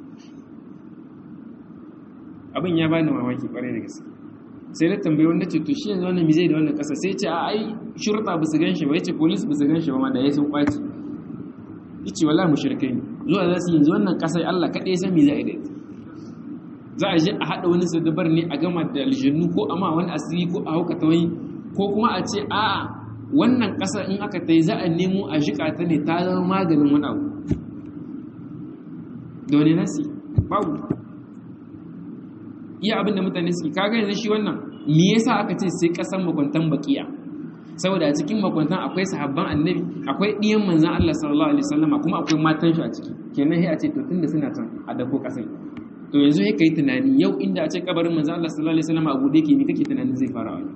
abin ya bani mamaki ƙwarai da gaske sai na tambayi wanda ce to shi yanzu wannan mizai da wannan ƙasa sai ce a ai shurta ba su gan shi ba ya ce polis ba su gan shi ba ma da ya sun kwaci ya ce wallahi mushrikai ne zuwa za su yanzu wannan ƙasar Allah kaɗai san me za a yi da ita za a je a haɗa wani sadabar ne a gama da aljannu ko a ma wani asiri ko a hauka ta wani ko kuma a ce a'a wannan ƙasar in aka ta yi za a nemo a jiƙa ta ne ta zama maganin wani abu da wani nasi babu iya abin da mutane suke kaga yanzu shi wannan me yasa aka ce sai ƙasar makwantan baƙiya saboda a cikin makwantan akwai sahabban annabi akwai ɗiyan manzan Allah sallallahu alaihi wasallama kuma akwai matan shi a ciki kenan sai a ce to tunda suna can a dako kasai to yanzu sai kai tunani yau inda a ce kabarin manzan Allah sallallahu alaihi wasallama a bude ke ni kake tunanin zai fara wani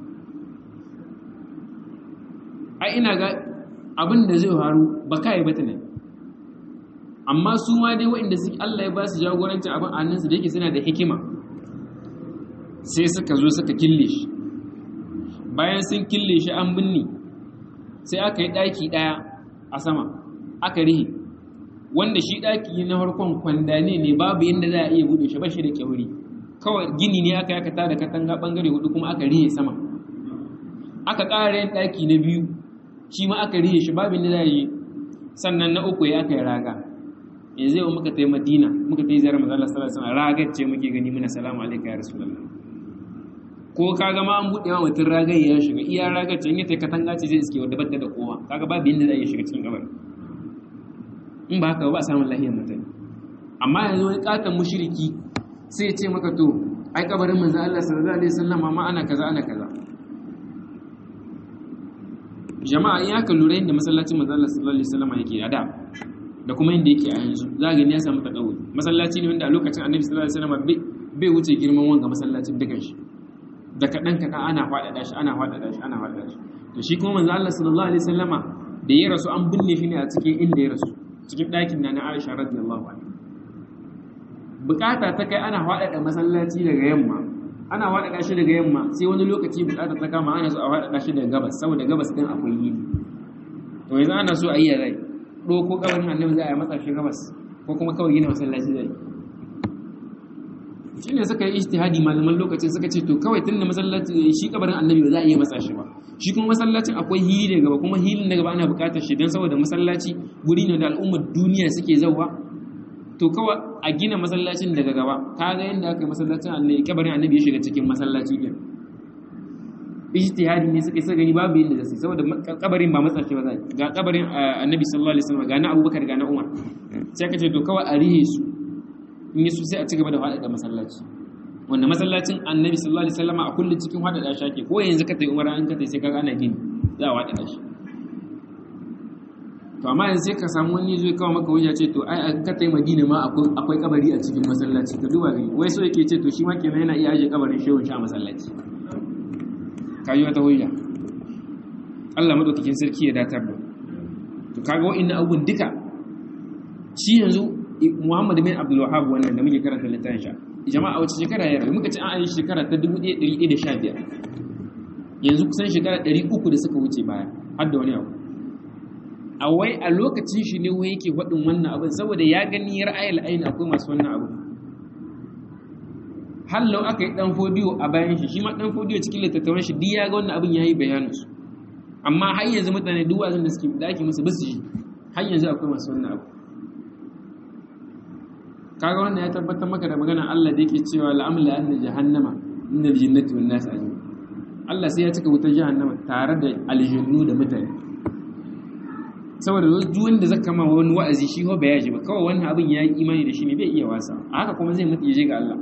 ai ina ga abin da zai faru ba kai ba tunani amma su ma dai waɗanda su Allah ya ba su jagorancin abin a hannunsu da yake suna da hikima sai suka zo suka kille shi bayan sun kille shi an binne sai aka yi ɗaki ɗaya a sama aka rihe wanda shi ɗaki na farkon kwandane ne babu yadda za a iya buɗe shi ba shi da kyauri kawai gini ne aka yaka tada katanga ɓangare hudu kuma aka rihe sama aka ƙara yin ɗaki na biyu shi ma aka rihe shi babu yadda za a yi sannan na uku ya kai raga yanzu yau muka tai madina muka tai ziyarar manzo Allah sallallahu alaihi wasallam ragar ce muke gani muna salamu alaikum ya rasulullah ko kaga ma an buɗe ma mutum ragar ya shiga iya ragar ce in ya tai katanga ce zai iske wadda batta da kowa kaga babu yanda zai shiga cikin kabarin in ba haka ba samun lahiyar mutane amma yanzu wani katon mushriki sai ya ce maka to ai kabarin manzo Allah sallallahu alaihi wasallam ma ana kaza ana kaza jama'a in aka lura yadda masallacin manzo Allah sallallahu alaihi wasallam yake a da da kuma yadda yake a yanzu za ga ya samu takawuri masallaci ne wanda a lokacin annabi sallallahu alaihi wasallam bai wuce girman wanga masallacin dukan shi da kaɗan kaɗan ana faɗaɗa shi ana faɗaɗa shi ana faɗaɗa shi to shi kuma manzo Allah sallallahu alaihi wasallama da ya rasu an binne shi ne a cikin inda ya rasu cikin ɗakin na na Aisha radiyallahu anha bukata ta kai ana faɗaɗa masallaci daga yamma ana faɗaɗa shi daga yamma sai wani lokaci bukata ta kama ana so a faɗaɗa shi daga gabas saboda gabas ɗin akwai yini to yanzu ana so a yi ya zai ɗoko kabarin annabi za a yi matsa shi gabas ko kuma kawai gina masallaci zai shi ne suka yi ijtihadi malaman lokacin suka ce to kawai tun da masallaci shi kabarin annabi ba za a iya matsa shi ba shi kuma masallacin akwai hili da gaba kuma hilin da gaba ana bukatar shi don saboda masallaci guri ne da al'ummar duniya suke zauwa to kawai a gina masallacin daga gaba ka ga yadda aka yi masallacin annabi kabarin annabi ya shiga cikin masallaci din ijtihadi ne suka yi gani babu yadda zai saboda kabarin ba matsa shi ba zai ga kabarin annabi sallallahu alaihi wasallam ga na abubakar ga na umar sai ka ce to kawai a rihe su in yi su sai a ci gaba da faɗaɗa masallaci wanda masallacin annabi sallallahu alaihi wasallam a kullum cikin faɗaɗa shi ake ko yanzu ka tayi umara an ka tayi sai kaga ana gini za a faɗaɗa shi to amma yanzu sai ka samu wani zai kawo maka hujja ce to ai a ka tayi madina ma akwai akwai kabari a cikin masallaci ka duba gani wai so yake ce to shi ma kenan yana iya aje kabarin shehun shi a masallaci kaji wata hujja Allah madaukakin sarki ya datar da to kaga wa'annan abubuwan duka shi yanzu Muhammad bin Abdul Wahhab wannan da muke karanta littafin sha jama'a wace shekara ya rayu muka ce an yi shekara ta 1115 yanzu kusan shekara 300 da suka wuce baya har da wani abu a wai a lokacin shi ne wai yake faɗin wannan abin saboda ya gani ra'ayil ayin akwai masu wannan abu hallau aka yi dan fodiyo a bayan shi shi ma dan fodiyo cikin littattafan shi duk ya ga wannan abin yayi bayanin su amma har yanzu mutane duk wazin da suke da ake musu basu ji har yanzu akwai masu wannan abu kaga wannan ya tabbatar maka da magana Allah da yake cewa la'amla anna jahannama min al-jinnati wan nas ajma'in Allah sai ya cika wutar jahannama tare da aljannu da mutane saboda duk wanda zaka ma wani wa'azi shi ho baya ji ba kawai wannan abin yayi imani da shi ne bai iya wasa a haka kuma zai mutu ya je ga Allah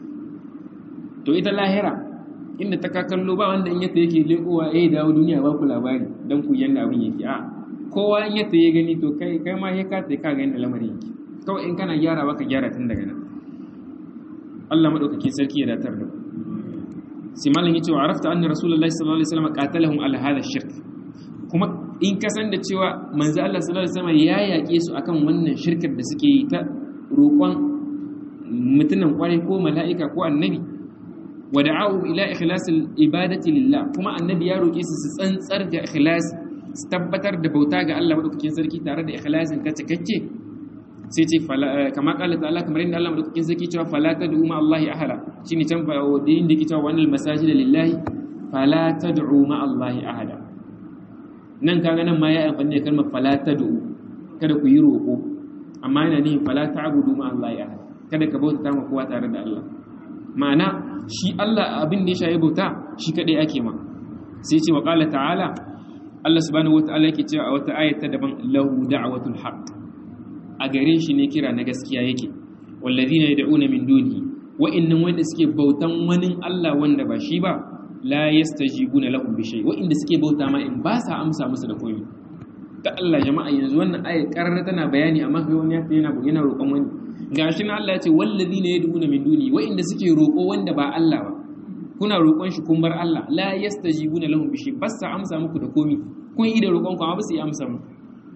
to ita lahira inda ta kakallo ba wanda in yata yake lekowa eh dawo duniya ba ku labari dan ku yanda abin yake a kowa in yata ya gani to kai kai ma ya ka ka ga yanda lamarin yake kawai in kana gyara baka gyara tun daga nan Allah madaukakin sarki ya datar da sai malam yace wa arafta anna rasulullahi sallallahu alaihi wasallam qatalahum ala hadha shirk kuma in ka san da cewa manzo Allah sallallahu alaihi wasallam ya yake su akan wannan shirkar da suke yi ta roƙon mutunan kwarai ko mala'ika ko annabi wa da'awu ila ikhlasil ibadati lillah kuma annabi ya roƙe su su tsantsar da ikhlas su tabbatar da bauta ga Allah madaukakin sarki tare da ikhlasin ka cikakke sai ce kama kala ta'ala kamar inda Allah madaukakin sarki cewa fala tad'u ma Allah ahada shine can fa da inda yake cewa wannan masajid lillahi fala tad'u ma Allah ahada nan kaga nan ma ya amfani da kalmar fala tad'u kada ku yi roƙo amma yana nihin fala ta'budu ma Allah ahada kada ka bauta ma kowa tare da Allah ma'ana shi Allah abin da ya shayi bauta shi kadai ake ma sai ce wa qala ta'ala Allah subhanahu wataala yake cewa a wata ayata daban lahu da'watul haqq a gare shi ne kira na gaskiya yake wallazina yad'una min dunihi wa'annan wanda suke bautan wani Allah wanda ba shi ba la yastajibuna lahum bi shay wa'inda suke bauta ma in ba sa amsa musu da komai ta Allah jama'a yanzu wannan ayat karara tana bayani amma kai wani yana yana roƙon wani gashi na Allah ya ce wallazina yad'una min dunihi wa'inda suke roƙo wanda ba Allah ba kuna roƙon shi kun bar Allah la yastajibuna lahum bi shay ba sa amsa muku da komai kun yi da roƙon ku amma ba su yi amsa muku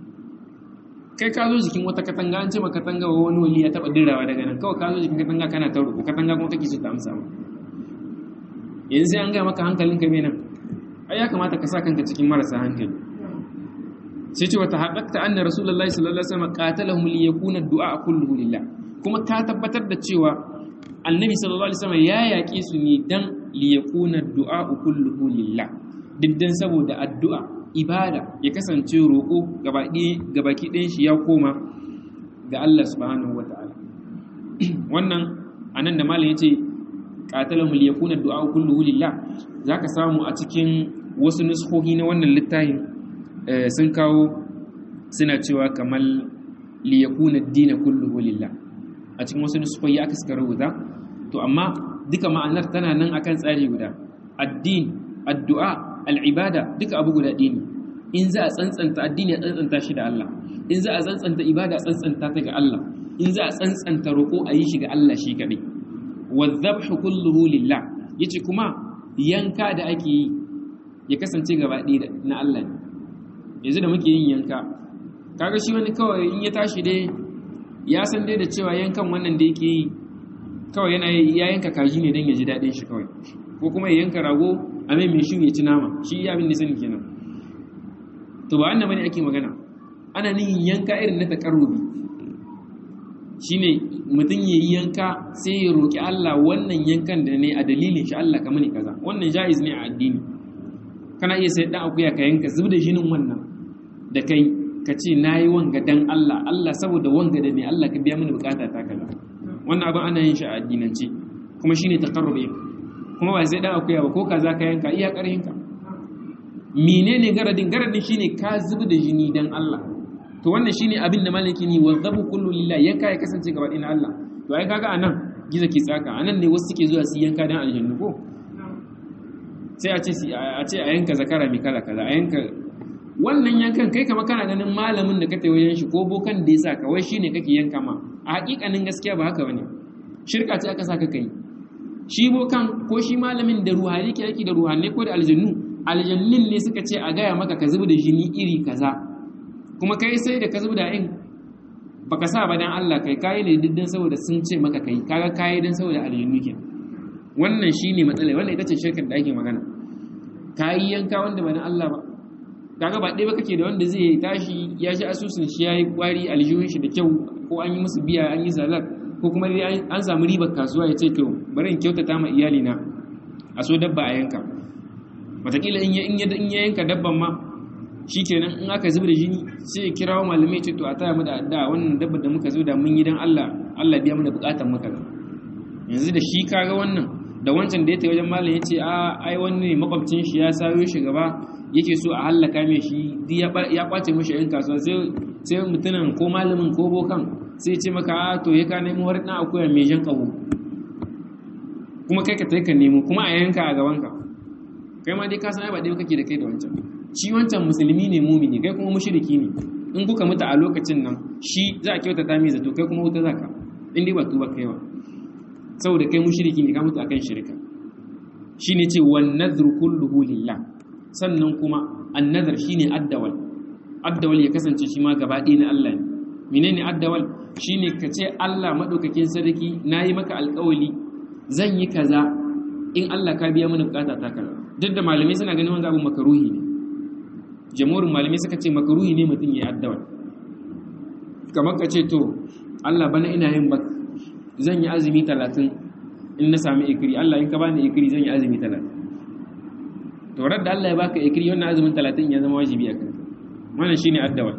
kai ka zo jikin wata katanga an ce ma katanga wa wani wali ya taba dirawa daga nan kawai ka zo jikin katanga kana ta roƙo katanga kuma kake so ta amsa ma yanzu sai an ga maka hankalin ka nan ai ya kamata ka sa kanka cikin marasa hankali sai ce wata haqqaqta anna rasulullahi sallallahu alaihi wasallam qatalahum li yakuna du'a kulluhu lillah kuma ka tabbatar da cewa annabi sallallahu alaihi wasallam ya yaƙe su ne dan li yakuna du'a kulluhu lillah diddan saboda addu'a ibada ya kasance roƙo gabaki ɗayan shi ya koma ga Allah subhanahu wata'ala wannan anan da malam yace qatalahum liyakuna du'a kulluhu lillah zaka samu a cikin wasu nuskohi na wannan littafin sun kawo suna cewa kamar liyakuna ad-din kulluhu lillah a cikin wasu nuskohi aka suka rubuta to amma duka ma'anar tana nan akan tsari guda addin addu'a al'ibada duka abu guda ɗaya ne in za a tsantsanta addini a tsantsanta shi da Allah in za a tsantsanta ibada a tsantsanta ta ga Allah in za a tsantsanta roƙo a yi shi ga Allah shi kaɗai wazzabhu kulluhu lillah yace kuma yanka da ake yi ya kasance gaba ɗaya na Allah ne yanzu da muke yin yanka kaga shi wani kawai in ya tashi dai ya san dai da cewa yankan wannan da yake yi kawai yana ya yanka kaji ne don ya ji daɗin shi kawai ko kuma ya yanka rago a mai mai shi ya ci nama shi ya abin da sani kenan to ba wannan bane ake magana ana nihin yanka irin na takarrubi shine mutum ya yi yanka sai ya roƙi Allah wannan yankan da ne a dalilin shi Allah ka mani kaza wannan jaiz ne a addini kana iya sai dan akuya ka yanka zub da jinin wannan da kai ka ce nayi wanga dan Allah Allah saboda wanga da ne Allah ka biya mini bukata ta kaza wannan abin ana yin shi a addinance kuma shine taqarrubi kuma ba sai dan akuya ba ko kaza ka yanka iya karhin ka menene garadin garadin shine ka zubi da jini dan Allah to wannan shine abin da malaki ni wazabu kullu lillahi yanka ya kasance gaba ɗin Allah to ai kaga anan giza ki tsaka anan ne wasu suke zuwa su yanka dan aljannu ko sai a ce a ce a yanka zakara mai kala kala a yanka wannan yankan kai kama kana ganin malamin da ka tayi wajen shi ko bokan da ya sa kawai shine kake yanka ma a hakikanin gaskiya ba haka bane shirka ce aka saka kai shi bokan ko shi malamin da ruhani ke yake da ruhanai ko da aljannu aljannin ne suka ce a gaya maka ka zuba da jini iri kaza kuma kai sai da ka zuba da in baka sa ba dan Allah kai kai ne diddan saboda sun ce maka kai kaga kai dan saboda aljannu ke wannan shine matsala wannan ita ce shirkar da ake magana kai yanka wanda ba dan Allah ba kaga ba ɗaya ba kake da wanda zai tashi ya shi asusun shi yayi kwari aljihun shi da kyau ko an yi musu biya an yi salat ko kuma dai an samu ribar kasuwa ya ce to bari in kyautata ma iyali na a so dabba a yanka wataƙila in ya yanka dabban ma shi kenan in aka zuba da jini sai ya kirawo malamai ce to a taya mu da adda wannan dabbar da muka zo da mun yi dan Allah Allah biya mana bukatan maka yanzu da shi kaga wannan da wancan da ya tayi wajen malam ya ce a ai wani ne makwabcin shi ya sayo shi gaba yake so a hallaka mai shi ya kwace mashi yan kasuwa sai mutumin ko malamin ko bokan sai ce maka a to ya ka nemo har na akuya mai jan kaho kuma kai ka tai ka nemo kuma a yanka a gabanka kai ma dai ka san ai ba dai kake da kai da wancan shi wancan musulmi ne mumini kai kuma mushriki ne in kuka mutu a lokacin nan shi za a kyautata mai zato kai kuma wuta zaka in dai ba tuba kai ba saboda kai mushriki ne ka mutu akan shirka shine ce wan nadhru kulluhu lillah sannan kuma annazar shine addawal addawal ya kasance shi ma gaba ɗaya na Allah ne menene addawal shine ka ce Allah madaukakin sarki nayi maka alƙawali zan yi kaza in Allah ka biya mana bukata ta kaza duk da malamai suna ganin wanda abu makaruhi ne jamhurin malamai suka ce makaruhi ne mutum ya addawal kamar ka ce to Allah bana ina yin bak zan yi azumi talatin in na sami ikiri Allah in ka bani ikiri zan yi azumi talatin to da Allah ya baka ikiri wannan azumin 30 ya zama wajibi a kanka wannan shine addawa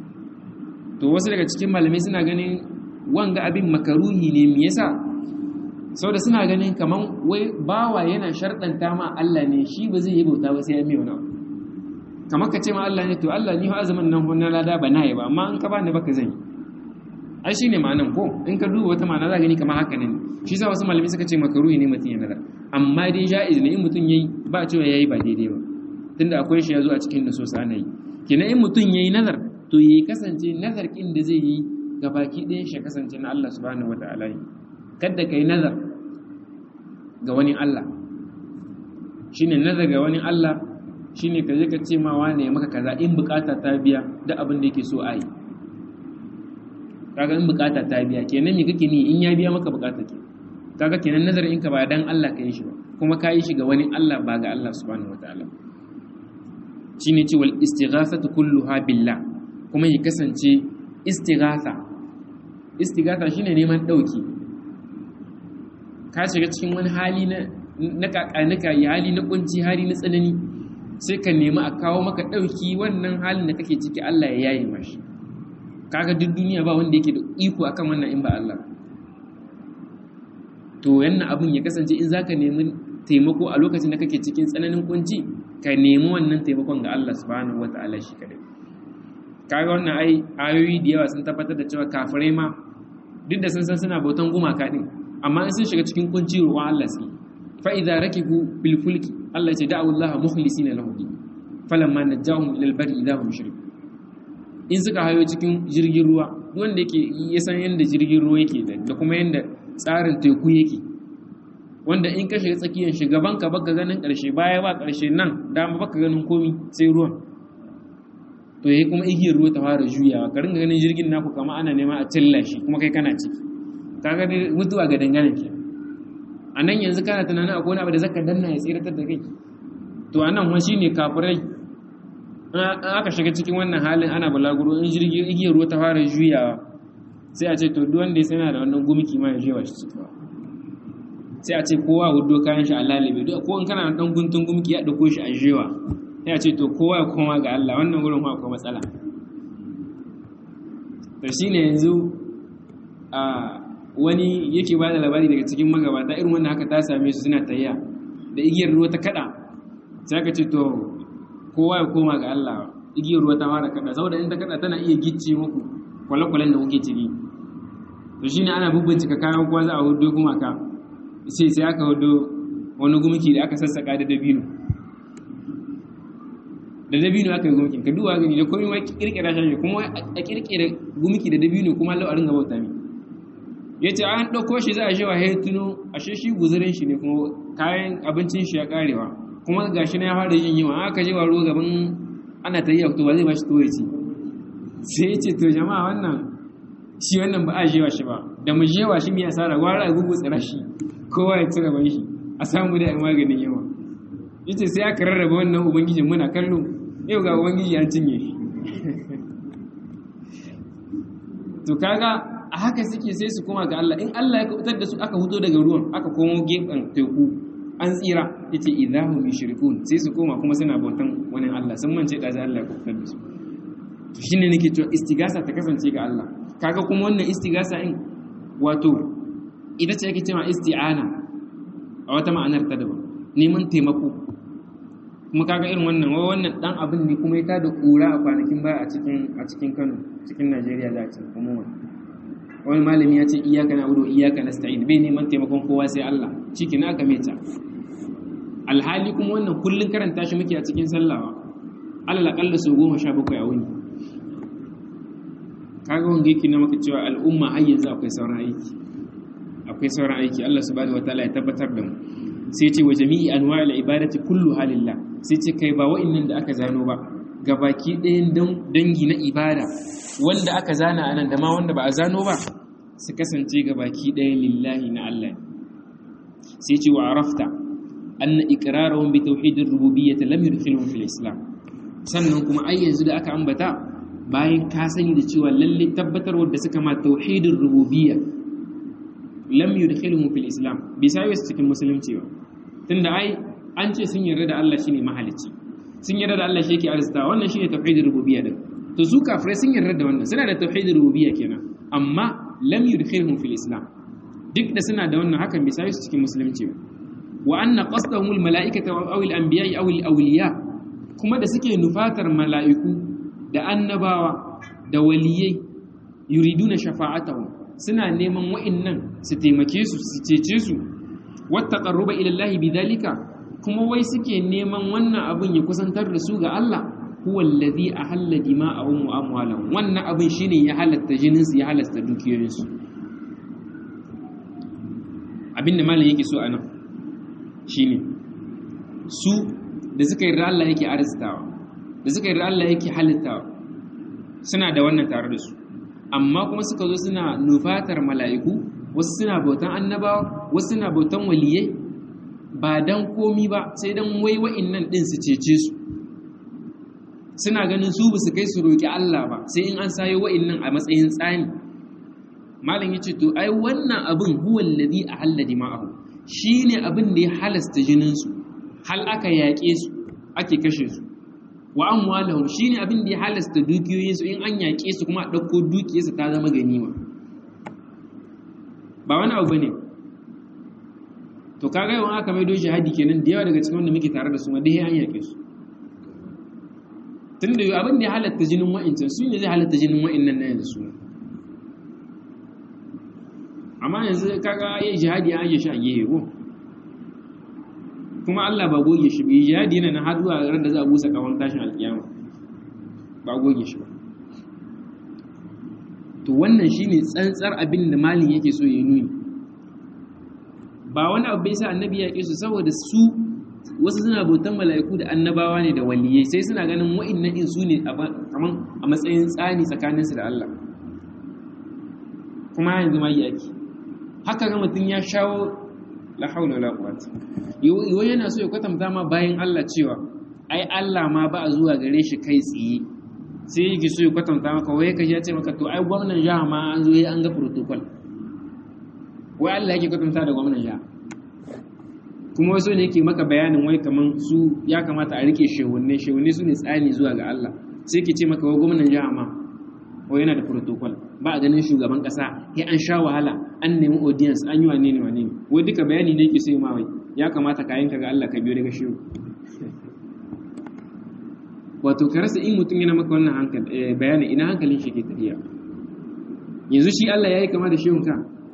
to wasu daga cikin malamai suna ganin wanga abin makaruhi ne me yasa saboda suna ganin kaman wai bawa yana sharɗanta ma Allah ne shi ba zai yi bauta ba sai ya mai wani abu kamar ka ce ma Allah ne to Allah ni fa azumin nan wannan lada ba na yi ba amma in ka bani baka zan yi ai shine ma'anan ko in ka duba wata ma'ana za gani kamar haka ne shi sa wasu malamai suka ce makaruhi ne mutum ya nazar amma dai ja'iz ne in mutum yayi ba cewa yayi ba daidai ba tunda akwai shi yazo a cikin nusus ana yi kenan in mutum yayi nazar to yayi kasance nazar kin da zai yi ga baki ɗayan shi kasance na Allah subhanahu wataala ne kada kai nazar ga wani Allah shine nazar ga wani Allah shine ka je ka ce ma wane ya maka kaza in bukata ta biya da abin da yake so a yi kaga in bukata ta biya kenan me kake ni in ya biya maka bukata ke kaga kenan nazarin ka ba dan Allah ka yi shi ba kuma ka yi shi ga wani Allah ba ga Allah subhanahu wataala shine ce wal istighathatu kulluha billah kuma ya kasance istighatha istighatha shine neman dauki ka shiga cikin wani hali na na kakanuka ya hali na kunci hali na tsanani sai ka nemi a kawo maka ɗauki wannan halin da kake ciki Allah ya yaye mashi kaga duk duniya ba wanda yake da iko akan wannan in ba Allah to yanna abin ya kasance in zaka nemi taimako a lokacin da kake cikin tsananin kunci ka nemi wannan taimakon ga Allah subhanahu wataala shi kadai kaga wannan ai ayoyi da yawa sun tabbatar da cewa kafirai ma duk da sun san suna bautan gumaka din amma in sun shiga cikin kunci ruwan Allah su fa idza rakibu bil fulki Allah ya ce da'u Allah mukhlisina lahu din falamma najahum ila al bari idza hum yushrikun in suka hayo cikin jirgin ruwa wanda yake ya san yanda jirgin ruwa yake da kuma yanda tsarin teku yake wanda in ka shiga tsakiyar shugaban ka baka ganin karshe baya ba karshe nan dama baka ganin komi sai ruwan to yayi kuma igiyar ruwa ta fara juyawa ka ringa ganin jirgin naku kama ana nema a cilla shi kuma kai kana ciki kaga dai mutuwa ga dangane ke a nan yanzu kana tunanin akwai wani abu da zaka danna ya tsiratar da kai to a nan wani shine kafirai an aka shiga cikin wannan halin ana balaguro in jirgin igiyar ruwa ta fara juyawa sai a ce to duk wanda ya sana da wannan gumiki ma ya jewa shi ciki sai a ce kowa hudo kayan shi a lalibe duk ko in kana da dan guntun gumiki ya dauko shi a jewa sai a ce to kowa ya koma ga Allah wannan gurin ma akwai matsala to shine yanzu a wani yake ba da labari daga cikin magabata irin wannan haka ta same su suna tayya da igiyar ruwa ta kada sai aka ce to kowa ya koma ga Allah igiyar ruwa ta fara kada saboda in ta kada tana iya gicce muku kwale-kwalen da kuke ciki to shine ana bubbincika kayan kowa za a hudo kuma ka sai sai aka hudo wani gumki da aka sassaka da dabino da dabino aka yi gumkin ka duwa gani da komai ma kirkira shi kuma a kirkira gumki da dabino kuma Allah a ringa bauta mi yace an dauko shi za a shewa hay tuno ashe shi guzurin shi ne kuma kayan abincin shi ya karewa kuma gashi na ya fara yin yawa aka je waro gaban ana ta yi to ba zai bashi to yaci sai yace to jama'a wannan shi wannan ba a jewa shi ba da mu jewa shi mai asara gwara a gugu tsira shi kowa ya ci gaban shi a samu da maganin yawa yace sai aka rarraba wannan ubangijin muna kallo yau ga ubangiji ya cinye shi to kaga a haka suke sai su koma ga Allah in Allah ya kubutar da su aka huto daga ruwan aka komo gefen teku an tsira yace idahum yushrikun sai su koma kuma suna bautan wani Allah sun mance da Allah ya kubutar da su to shine nake cewa istigasa ta kasance ga Allah kaga kuma wannan istigasa in wato ita ce ake cewa isti'ana a wata ma'anar ta daban neman taimako kuma kaga irin wannan wai wannan dan abin ne kuma ya tada kura a kwanakin baya a cikin a cikin Kano cikin Najeriya za a ce kuma wani malami ya ce iyaka na udu iyaka nasta'in bai neman taimakon kowa sai Allah cikin aka meta alhali kuma wannan kullun karanta shi muke a cikin sallawa alal aqalla su goma sha bakwai a wuni kaga wanga yake na maka cewa al'umma har yanzu akwai sauran aiki akwai sauran aiki Allah subhanahu wataala ya tabbatar da mu sai ce wa jami'i anwa'il ibadati kullu halillah sai ce kai ba wa'annan da aka zano ba gabaki ɗayan dangi na ibada wanda aka zana anan da ma wanda ba a zano ba su kasance gabaki ɗaya lillahi na Allah sai ce wa arafta anna iqrarahum bi tauhidir rububiyyah lam yudkhilhum fil islam sannan kuma ai yanzu da aka ambata bayan ka sani da cewa lalle tabbatarwar da suka ma tauhidir rububiyyah lam yudkhiluhum fil islam bai sai su cikin musulunci ba tunda ai an ce sun yarda da Allah shine mahalicci sun yarda da Allah shi yake arzita wannan shine tauhidur rububiyya din to su kafirai sun yarda da wannan suna da tauhidur rububiyya kenan amma lam yudkhiluhum fil islam duk da suna da wannan hakan bai sai su cikin musulunci ba wa anna qasdahum al malaikata aw al anbiya aw al awliya kuma da suke nufatar mala'iku da annabawa da waliyai yuriduna shafa'atahum suna neman wa'innan su taimake su su cece su wata ƙarruba ilallahi bidalika kuma wai suke neman wannan abin ya kusantar da su ga Allah huwa allazi ahalla dima'ahum wa amwalahum wannan abin shine ya halatta jinin su ya halatta dukiyoyin su abinda malam yake so anan shine su da suka yi Allah yake arzitawa da suka yi Allah yake halittawa suna da wannan tare da su amma kuma suka zo suna nufatar mala'iku wasu suna bautan annabawa wasu suna bautan waliyai ba dan komi ba sai dan wai wa'innan din su cece su suna ganin su ba su kai su roƙi Allah ba sai in an sayo wa'innan a matsayin tsani malam yace to ai wannan abin huwa alladhi ahalla dima'ahu shine abin da ya halasta jinin su hal aka yaƙe su ake kashe su wa amwalahum shine abin da ya halasta dukiyoyin su in an yaƙe su kuma a ɗauko dukiyarsu ta zama ganima ba wani abu bane to kaga yawan aka maido jihadi kenan da yawa daga cikin wanda muke tare da su ma dai an yaƙe su tun da abin da ya halatta jinin wa'incan su ne zai halatta jinin wa'innan na yanzu su amma yanzu kaga yi jihadi an yi shi a gehe ko kuma Allah ba goge shi bai jihadi yana na har zuwa ran da za a busa kawon tashin alkiyama ba goge shi ba to wannan shine tsantsar abin da malin yake so ya nuni ba wani abu bai sa annabi ya su saboda su wasu suna bautan mala'iku da annabawa ne da waliyai sai suna ganin wa'annan in su ne kaman a matsayin tsani tsakaninsu da Allah kuma yanzu ma yi ake haka ga mutum ya shawo la haula wala quwwata yo yana so ya kwatanta ma bayan Allah cewa ai Allah ma ba a zuwa gare shi kai tsiye sai yake so ya kwatanta maka wai kaje ya ce maka to ai gwamnan jiha ma an zo an ga protocol wai Allah yake kwatanta da gwamnan jiha kuma wasu ne yake maka bayanin wai kaman su ya kamata a rike shehunne shehunne su ne tsani zuwa ga Allah sai ke ce maka wai gwamnan jiha ma wai yana da protocol ba a ganin shugaban kasa ya an sha wahala an nemi audience an yi wane ne wane ne wai duka bayani ne yake sai ma wai ya kamata ka yanka ga Allah ka biyo daga shehu wato ka rasa in mutum yana maka wannan hankali bayani ina hankalin shi ke tafiya yanzu shi Allah ya yi kama da shehun ka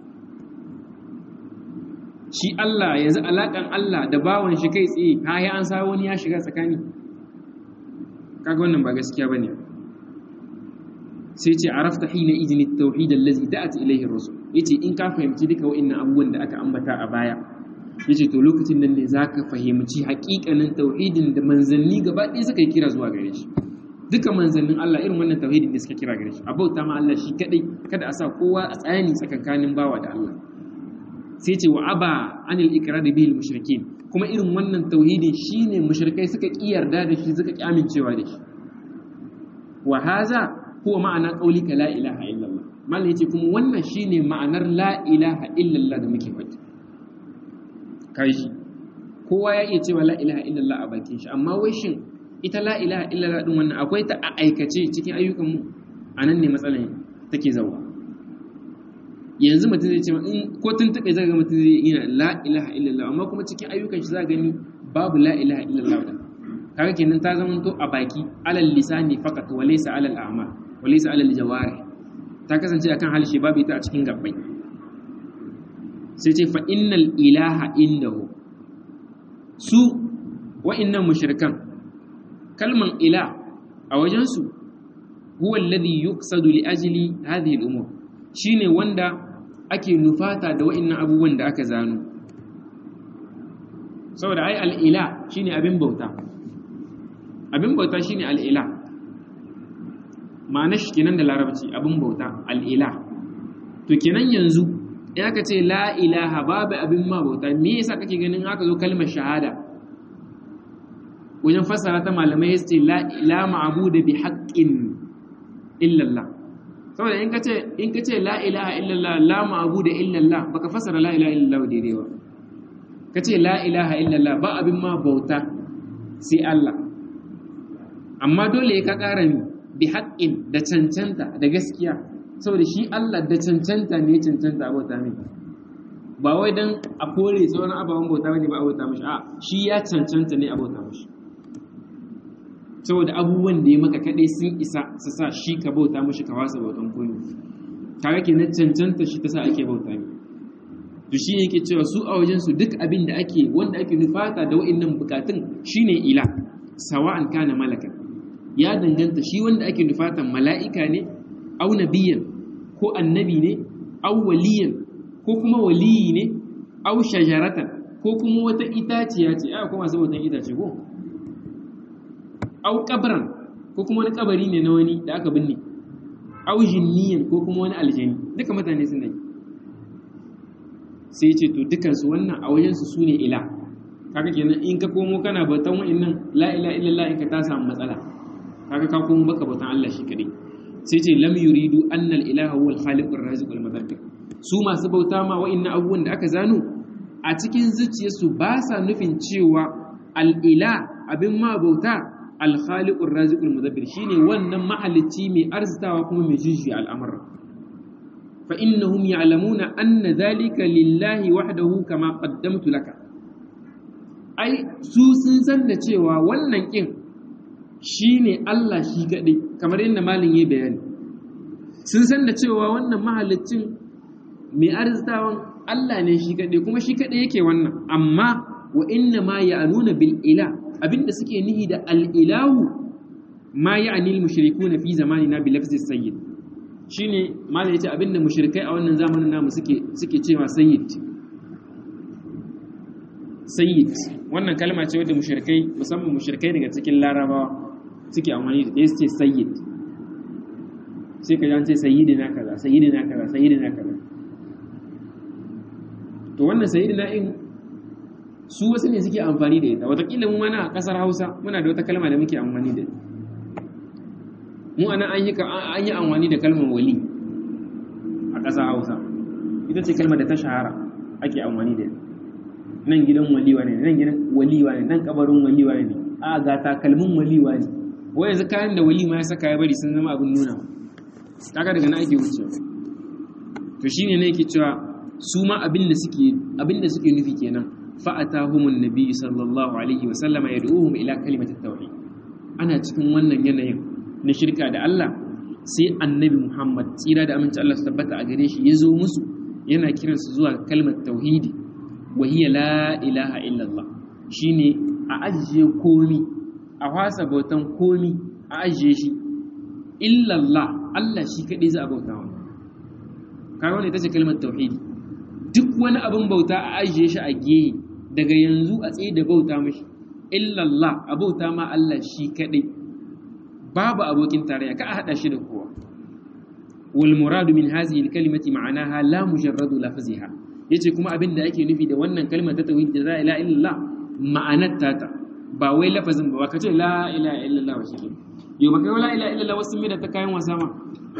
shi Allah yanzu alaƙan Allah da bawan shi kai tsaye ha ya an sa wani ya shiga tsakani kaga wannan ba gaskiya bane sai ce arafta hina idin tauhid allazi da'at ilayhi ar-rusul yace in ka fahimci duka wa'annan abubuwan da aka ambata a baya yace to lokacin nan ne zaka fahimci haƙiƙanin tauhidin da manzanni gaba ɗaya suka yi kira zuwa gare shi duka manzannin Allah irin wannan tauhidin ne suka kira gare shi abauta ma Allah shi kadai kada a sa kowa a tsayani tsakankanin bawa da Allah sai ce wa aba anil ikrar bihi mushrikin kuma irin wannan tauhidin shine mushrikai suka ki yarda da shi suka ki amincewa da shi wa haza huwa ma'ana qaulika la ilaha illallah mallan yace kuma wannan shine ma'anar la ilaha illallah da muke faɗi kai shi kowa ya iya cewa la ilaha illallah a bakin shi amma wai shin ita la ilaha illallah din wannan akwai ta a aikace cikin ayyukan mu anan ne matsalar take zawa yanzu mutum zai ce in ko tun taɓe zai ga mutum zai yana la ilaha illallah amma kuma cikin ayyukan shi za gani babu la ilaha illallah da kaga kenan ta zama to a baki alal lisani faqat wa laysa alal a'mal wa laysa alal jawari ta kasance akan halshe babu ita a cikin gabbai sai ce fa innal ilaha indahu su wa'annan mushrikan kalman ila a wajen su huwa alladhi yuqsadu li ajli hadhihi al-umur shine wanda ake nufata da wa'annan abubuwan da aka zano saboda ai al'ila shine abin bauta abin bauta shine al'ila ma'ana shi kenan da larabci abin bauta al'ila to kenan yanzu in aka ce la ilaha babu abin ma bauta me yasa kake ganin haka zo kalmar shahada wajen fassara ta malamai ya ce la ma'abuda bi haqqin illallah saboda in kace in kace la ilaha illallah la ma'budu illallah baka fasara la ilaha illallah daidai ba kace la ilaha illallah ba abin ma bauta sai Allah amma dole ka ƙara ni bi haqqin da cancanta da gaskiya saboda shi Allah da cancanta ne cancanta bauta mai ba wai dan a kore sauran ababen bauta bane ba a bauta mishi a shi ya cancanta ne a bauta mishi saboda abubuwan da ya maka kaɗai sun isa su sa shi ka bauta mashi ka wasa bautan koyo kaga kenan cancanta shi ta sa ake bauta ne to shi yake cewa su a wajen su duk abin da ake wanda ake nufata da wa'annan bukatun shine ila sawa'an kana malaka ya danganta shi wanda ake nufatan mala'ika ne au nabiyan ko annabi ne au waliyan ko kuma waliyi ne au shajaratan ko kuma wata itaciya ce a kuma masu bautan itace ko au kabran ko kuma wani kabari ne na wani da aka binne au jinniyan ko kuma wani aljani duka mutane suna yi sai ce to dukansu wannan a wajensu su ne ila kaga kenan in ka komo kana bautan wa'annan la ila illallah in ka ta samu matsala kaga ka komo baka bautan Allah shi kadai sai ce lam yuridu anna al-ilaha huwa al-khaliqur raziqul mudabbir su masu bauta ma wa'annan abubuwan da aka zano a cikin zuciyarsu ba sa nufin cewa al-ila abin ma bauta al-khaliqur raziqul mudabbir shine wannan mahalicci mai arzitawa kuma mai jujjuya al'amura fa innahum ya'lamuna anna dhalika lillahi wahdahu kama qaddamtu laka ai su sun san da cewa wannan kin shine Allah shi kadai kamar yadda malin yayi bayani sun san da cewa wannan mahalicin mai arzitawan Allah ne shi kadai kuma shi kadai yake wannan amma wa inna ma ya'nuna bil ila abinda suke nihi da al ilahu ma ya'ni al mushrikuna fi zamanina bi lafzi sayyid shine malai yace abinda mushrikai a wannan zamanin namu suke suke cewa sayyid sayyid wannan kalma ce wadda mushrikai musamman mushrikai daga cikin larabawa suke amfani da ɗaya ce sayyid sai ka ce sayyidina kaza sayyidina kaza sayyidina kaza to wannan sayyidina in su wasu ne suke amfani da ita watakila mu mana a ƙasar hausa muna da wata kalma da muke amfani da ita mu anan an yi an yi amfani da kalmar wali a ƙasar hausa ita ce kalmar da ta shahara ake amfani da ita nan gidan waliwa ne nan gidan waliwa ne nan kabarin waliwa ne a ga takalmin waliwa ne wai yanzu kayan da wali ma ya saka ya bari sun zama abin nuna kaga daga nan ake wucewa to shine ne yake cewa su ma abin da suke abin da suke nufi kenan fa atahumun nabi sallallahu alaihi wa sallama yad'uhum ila kalimatit tauhid ana cikin wannan yanayin na shirka da Allah sai annabi Muhammad tsira da aminci Allah su tabbata a gare shi ya zo musu yana kiransu zuwa kalmar tauhidi وهي لا إله إلا الله شيني أجي كومي أحاسب بوتان كومي أجي شي إلا الله الله شي كدي زا بوتان kaga wannan ita ce kalmar tauhidi duk wani abin bauta a ajiye shi a gehe daga yanzu a tsaye da bauta mashi illallah a bauta ma Allah shi kadai babu abokin tarayya ka a hada shi da kowa wal muradu min hadhihi al kalimati ma'anaha la mujarradu lafziha yace kuma abin da ake nufi da wannan kalmar ta tauhid da la ilaha illallah ma'anar tata ba wai lafazin ba ka ce la ilaha illallah wa shi yau ba kai la ilaha illallah wasu mai da ta kayan wasa ma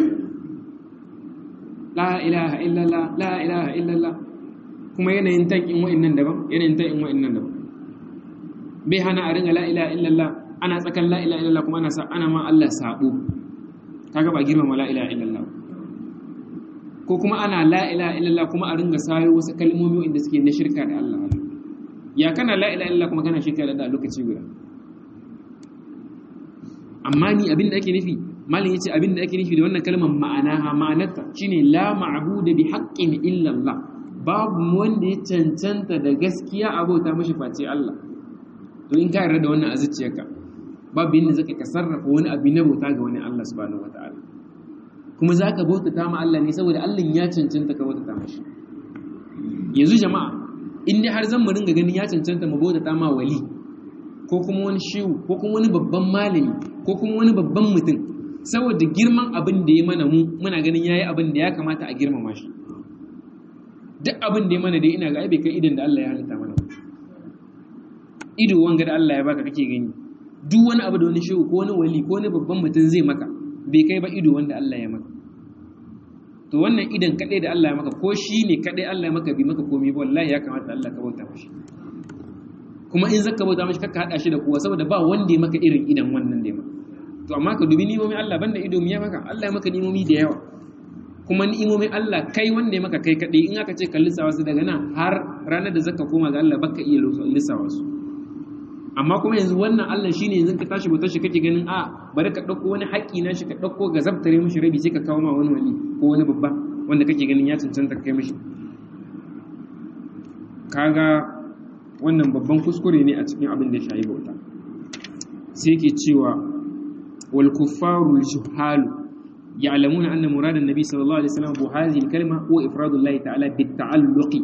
la ilaha illallah la ilaha illallah kuma yanayin tankin wa'annan daban yanayin tankin wa'annan daban bai hana a ringa la ilaha illallah ana tsakan la ilaha illallah kuma ana sa ana ma Allah sabo kaga ba girmama la ilaha illallah ko kuma ana la ilaha illallah kuma a ringa sayo wasu kalmomi inda suke na shirka da Allah ya kana la ilaha illallah kuma kana shirka da Allah lokaci guda amma ni abin da ake nufi malin yace abin da ake nufi da wannan kalmar ma'anaha ma'anarta shine la ma'budu bi haqqin illa Allah babu wanda ya cancanta da gaskiya abota mashi face Allah to in ka yarda da wannan a zuciyarka babu yadda zaka ka sarrafa wani abu na bauta ga wani Allah subhanahu wataala kuma za ka bautata ma Allah ne saboda Allah ya cancanta ka bautata mashi yanzu jama'a in dai har zan mu ringa ganin ya cancanta mu bautata ma wali ko kuma wani shehu ko kuma wani babban malami ko kuma wani babban mutum saboda girman abin da ya mana mu muna ganin yayi abin da ya kamata a girmama shi duk abin da ya mana dai ina ga ai bai kai idan da Allah ya halitta mana ido wanga da Allah ya baka kake gani duk wani abu da wani shehu ko wani wali ko wani babban mutum zai maka bai kai ba ido wanda Allah ya maka to wannan idan kadai da Allah ya maka ko shi ne kadai Allah ya maka bi maka komai ba wallahi ya kamata Allah ka bauta mashi kuma in zaka bauta mashi kakka hada shi da kowa saboda ba wanda ya maka irin idan wannan da ya maka to amma ka dubi ni'imomin Allah banda ido ya maka Allah ya maka ni'imomi da yawa kuma ni'imomin Allah kai wanda ya maka kai kadai in aka ce ka lissawa su daga nan har ranar da zaka koma ga Allah baka iya lissawa su amma kuma yanzu wannan Allah shine yanzu ka tashi bautar shi kake ganin a bari ka dauko wani haƙi na shi ka dauko ga zabtare mishi rabi sai ka kawo ma wani wali ko wani babba wanda kake ganin ya cancanta kai mishi kaga wannan babban kuskure ne a cikin abin da ya shayi bauta sai yake cewa wal kuffaru juhalu ya'lamuna anna murad an-nabi sallallahu alaihi wasallam bu hadhihi al-kalima huwa ifradu Allah ta'ala bit ta'alluqi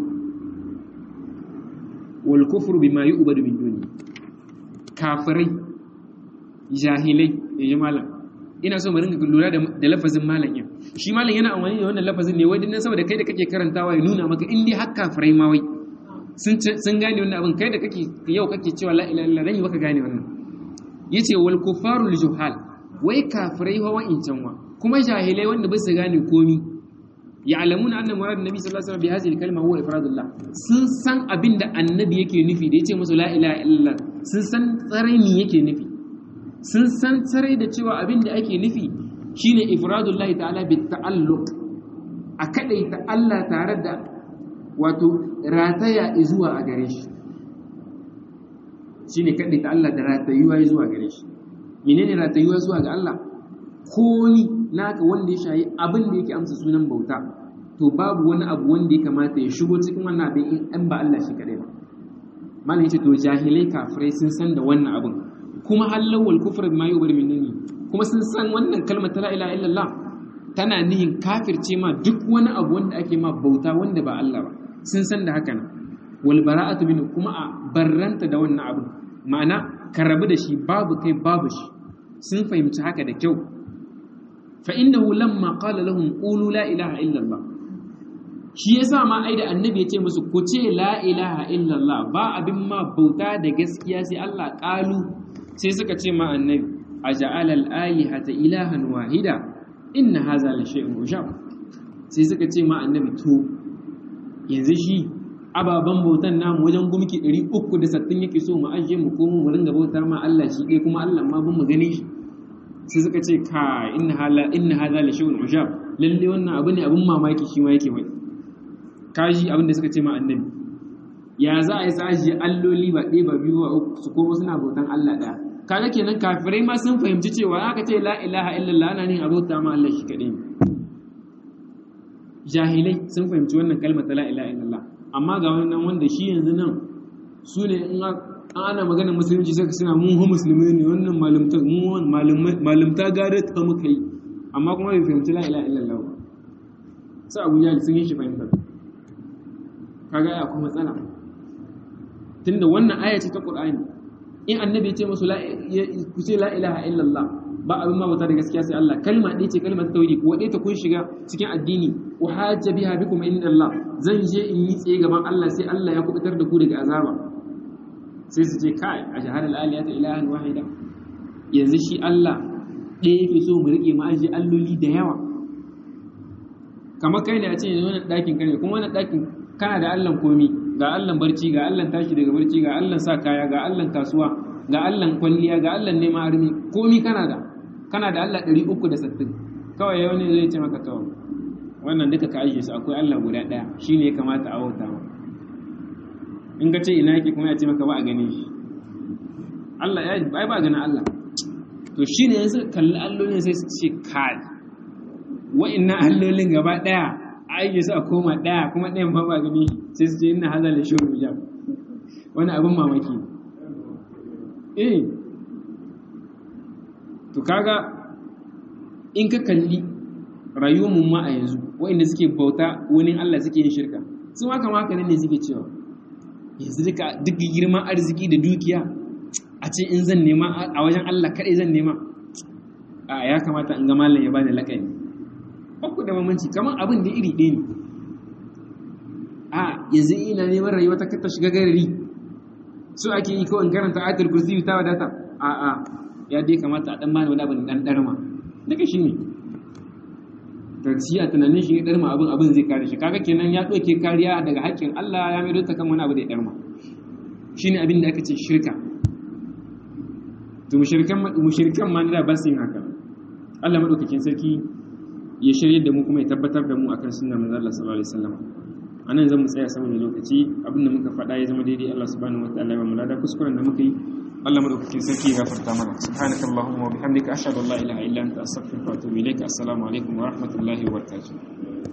wal kufru bima yu'badu min duni kafirai jahilai yaji malam ina so mu ringa lura da lafazin malam yin shi malam yana amfani da wannan lafazin ne wai dinnan saboda kai da kake karantawa ya nuna maka in dai har kafirai ma wai sun gane wannan abin kai da kake yau kake cewa la ilaha illallah ran baka gane wannan yace wal kufaru juhal wai kafirai wa wa'incan wa kuma jahilai wanda ba su gane komi ya'lamuna anna murad nabi sallallahu alaihi wasallam bi hadhihi al-kalima huwa ifradullah sun san abin da annabi yake nufi da yace musu la ilaha illallah sun san tsarai me yake nufi sun san tsarai da cewa abin da ake nufi shine ifradullahi ta'ala bi ta'alluq a kadaita Allah tare da wato rataya zuwa a gare shi shine kadaita Allah da ratayuwa zuwa gare shi menene ratayuwa zuwa ga Allah ko ni naka wanda ya shayi abin da yake amsa sunan bauta to babu wani abu wanda ya kamata ya shigo cikin wannan abin in an ba Allah shi kadai ba malam yace to jahilai kafirai sun san da wannan abin kuma halawal kufr bima yubar minni kuma sun san wannan kalmar ta la ilaha illallah tana nihin kafirce ma duk wani abu wanda ake ma bauta wanda ba Allah ba sun san da haka wal bara'atu min kuma a barranta da wannan abu ma'ana ka rabu da shi babu kai babu shi sun fahimci haka da kyau fa innahu lamma qala lahum qulu la ilaha illallah shi yasa ma ai da annabi ya ce musu ku ce la ilaha illallah ba abin ma bauta da gaskiya sai Allah qalu sai suka ce ma annabi aja'ala al-alihata ilahan wahida inna hadha la shay'un ujab sai suka ce ma annabi to yanzu shi ababen bautan namu wajen gumki 360 yake so mu ajiye mu komo mu ringa bautar ma Allah shi ɗaya kuma Allah ma bin mu gane shi sai suka ce ka inna hala inna hadha la shay'un ujab lalle wannan abu ne abun mamaki shi ma yake mai kaji abin da suka ce ma annabi ya za a yi sa ajiye alloli ba ɗaya ba biyu ba uku su komo suna bautan Allah ɗaya kaga kenan kafirai ma sun fahimci cewa aka ce la ilaha illallah ana ne abota ma Allah shi kaɗai jahilai sun fahimci wannan kalmar ta la ilaha illallah amma ga wannan wanda shi yanzu nan su ne in ana maganar musulunci sai suna mun hu musulmi ne wannan malumta mun malumta gare ta muka yi amma kuma bai fahimci la ilaha illallah ba sai Abu Jahl sun yi shi fahimta kaga ya kuma matsala tunda wannan aya ce ta Qur'ani in annabi ya ce musu ku ce la ilaha illallah ba abin ma bauta da gaskiya sai Allah kalma ɗaya ce kalmar tauhidi ko ɗaya ta kun shiga cikin addini wa hajja biha bikum inda Allah zan je in yi tsaye gaban Allah sai Allah ya kubutar da ku daga azaba sai su ce kai a shahadar aliyata ilahan wahida yanzu shi Allah ɗaya yake so mu riƙe mu ajiye alloli da yawa kamar kai ne a ce yanzu wannan ɗakin ka ne kuma wannan ɗakin kana da Allahn komi ga Allahn barci ga Allahn tashi daga barci ga Allahn sa kaya ga Allahn kasuwa ga Allahn kwalliya ga Allahn neman armi komi kana da kana da Allah ɗari uku da sattin kawai yau ne zai ce maka kawai wannan duka ka ajiye su akwai Allah guda ɗaya shi ne ya kamata a bauta ma in ka ce ina yake kuma ya ce maka ba a gane shi Allah ya bai ba ganin Allah to shi ne yanzu kalli allolin sai su ce kai wa'innan allolin gaba ɗaya a ajiye su a koma ɗaya kuma ɗayan ba ba gani sai su ce ina hazar da shirin hijab wani abin mamaki eh to kaga in ka kalli rayuwar mu ma a yanzu waɗanda suke bauta wani Allah suke yin shirka su ma kama haka ne suke cewa yanzu duka duk girman arziki da dukiya a ce in zan nema a wajen Allah kaɗai zan nema a ya kamata in ga malam ya bani laƙani ku da mamanci kamar abin da iri ɗaya ne a yanzu ina neman rayuwa ta kata shiga garari so ake yi kawai karanta ayatul kursi ta wadata a a ya dai kamata a dan bani wani abin dan darma daga shi ne to shi a tunanin shi darma abin abin zai kare shi kaga kenan ya doke kariya daga haƙƙin Allah ya mai ta kan wani abu da ya darma shine abin da aka ce shirka to mushrikan mushrikan ma da ba su yin haka Allah madaukakin sarki ya shirye da mu kuma ya tabbatar da mu akan sunnar manzo Allah sallallahu alaihi wasallam anan zan mu tsaya saboda lokaci abinda muka faɗa ya zama daidai Allah subhanahu wataala ya mulada kuskuren da muka yi Allah madaukakin sarki ya gafarta mana subhanakallahumma wa bihamdika ashhadu an la ilaha illa anta astaghfiruka wa atubu ilaik assalamu alaikum wa rahmatullahi wa barakatuh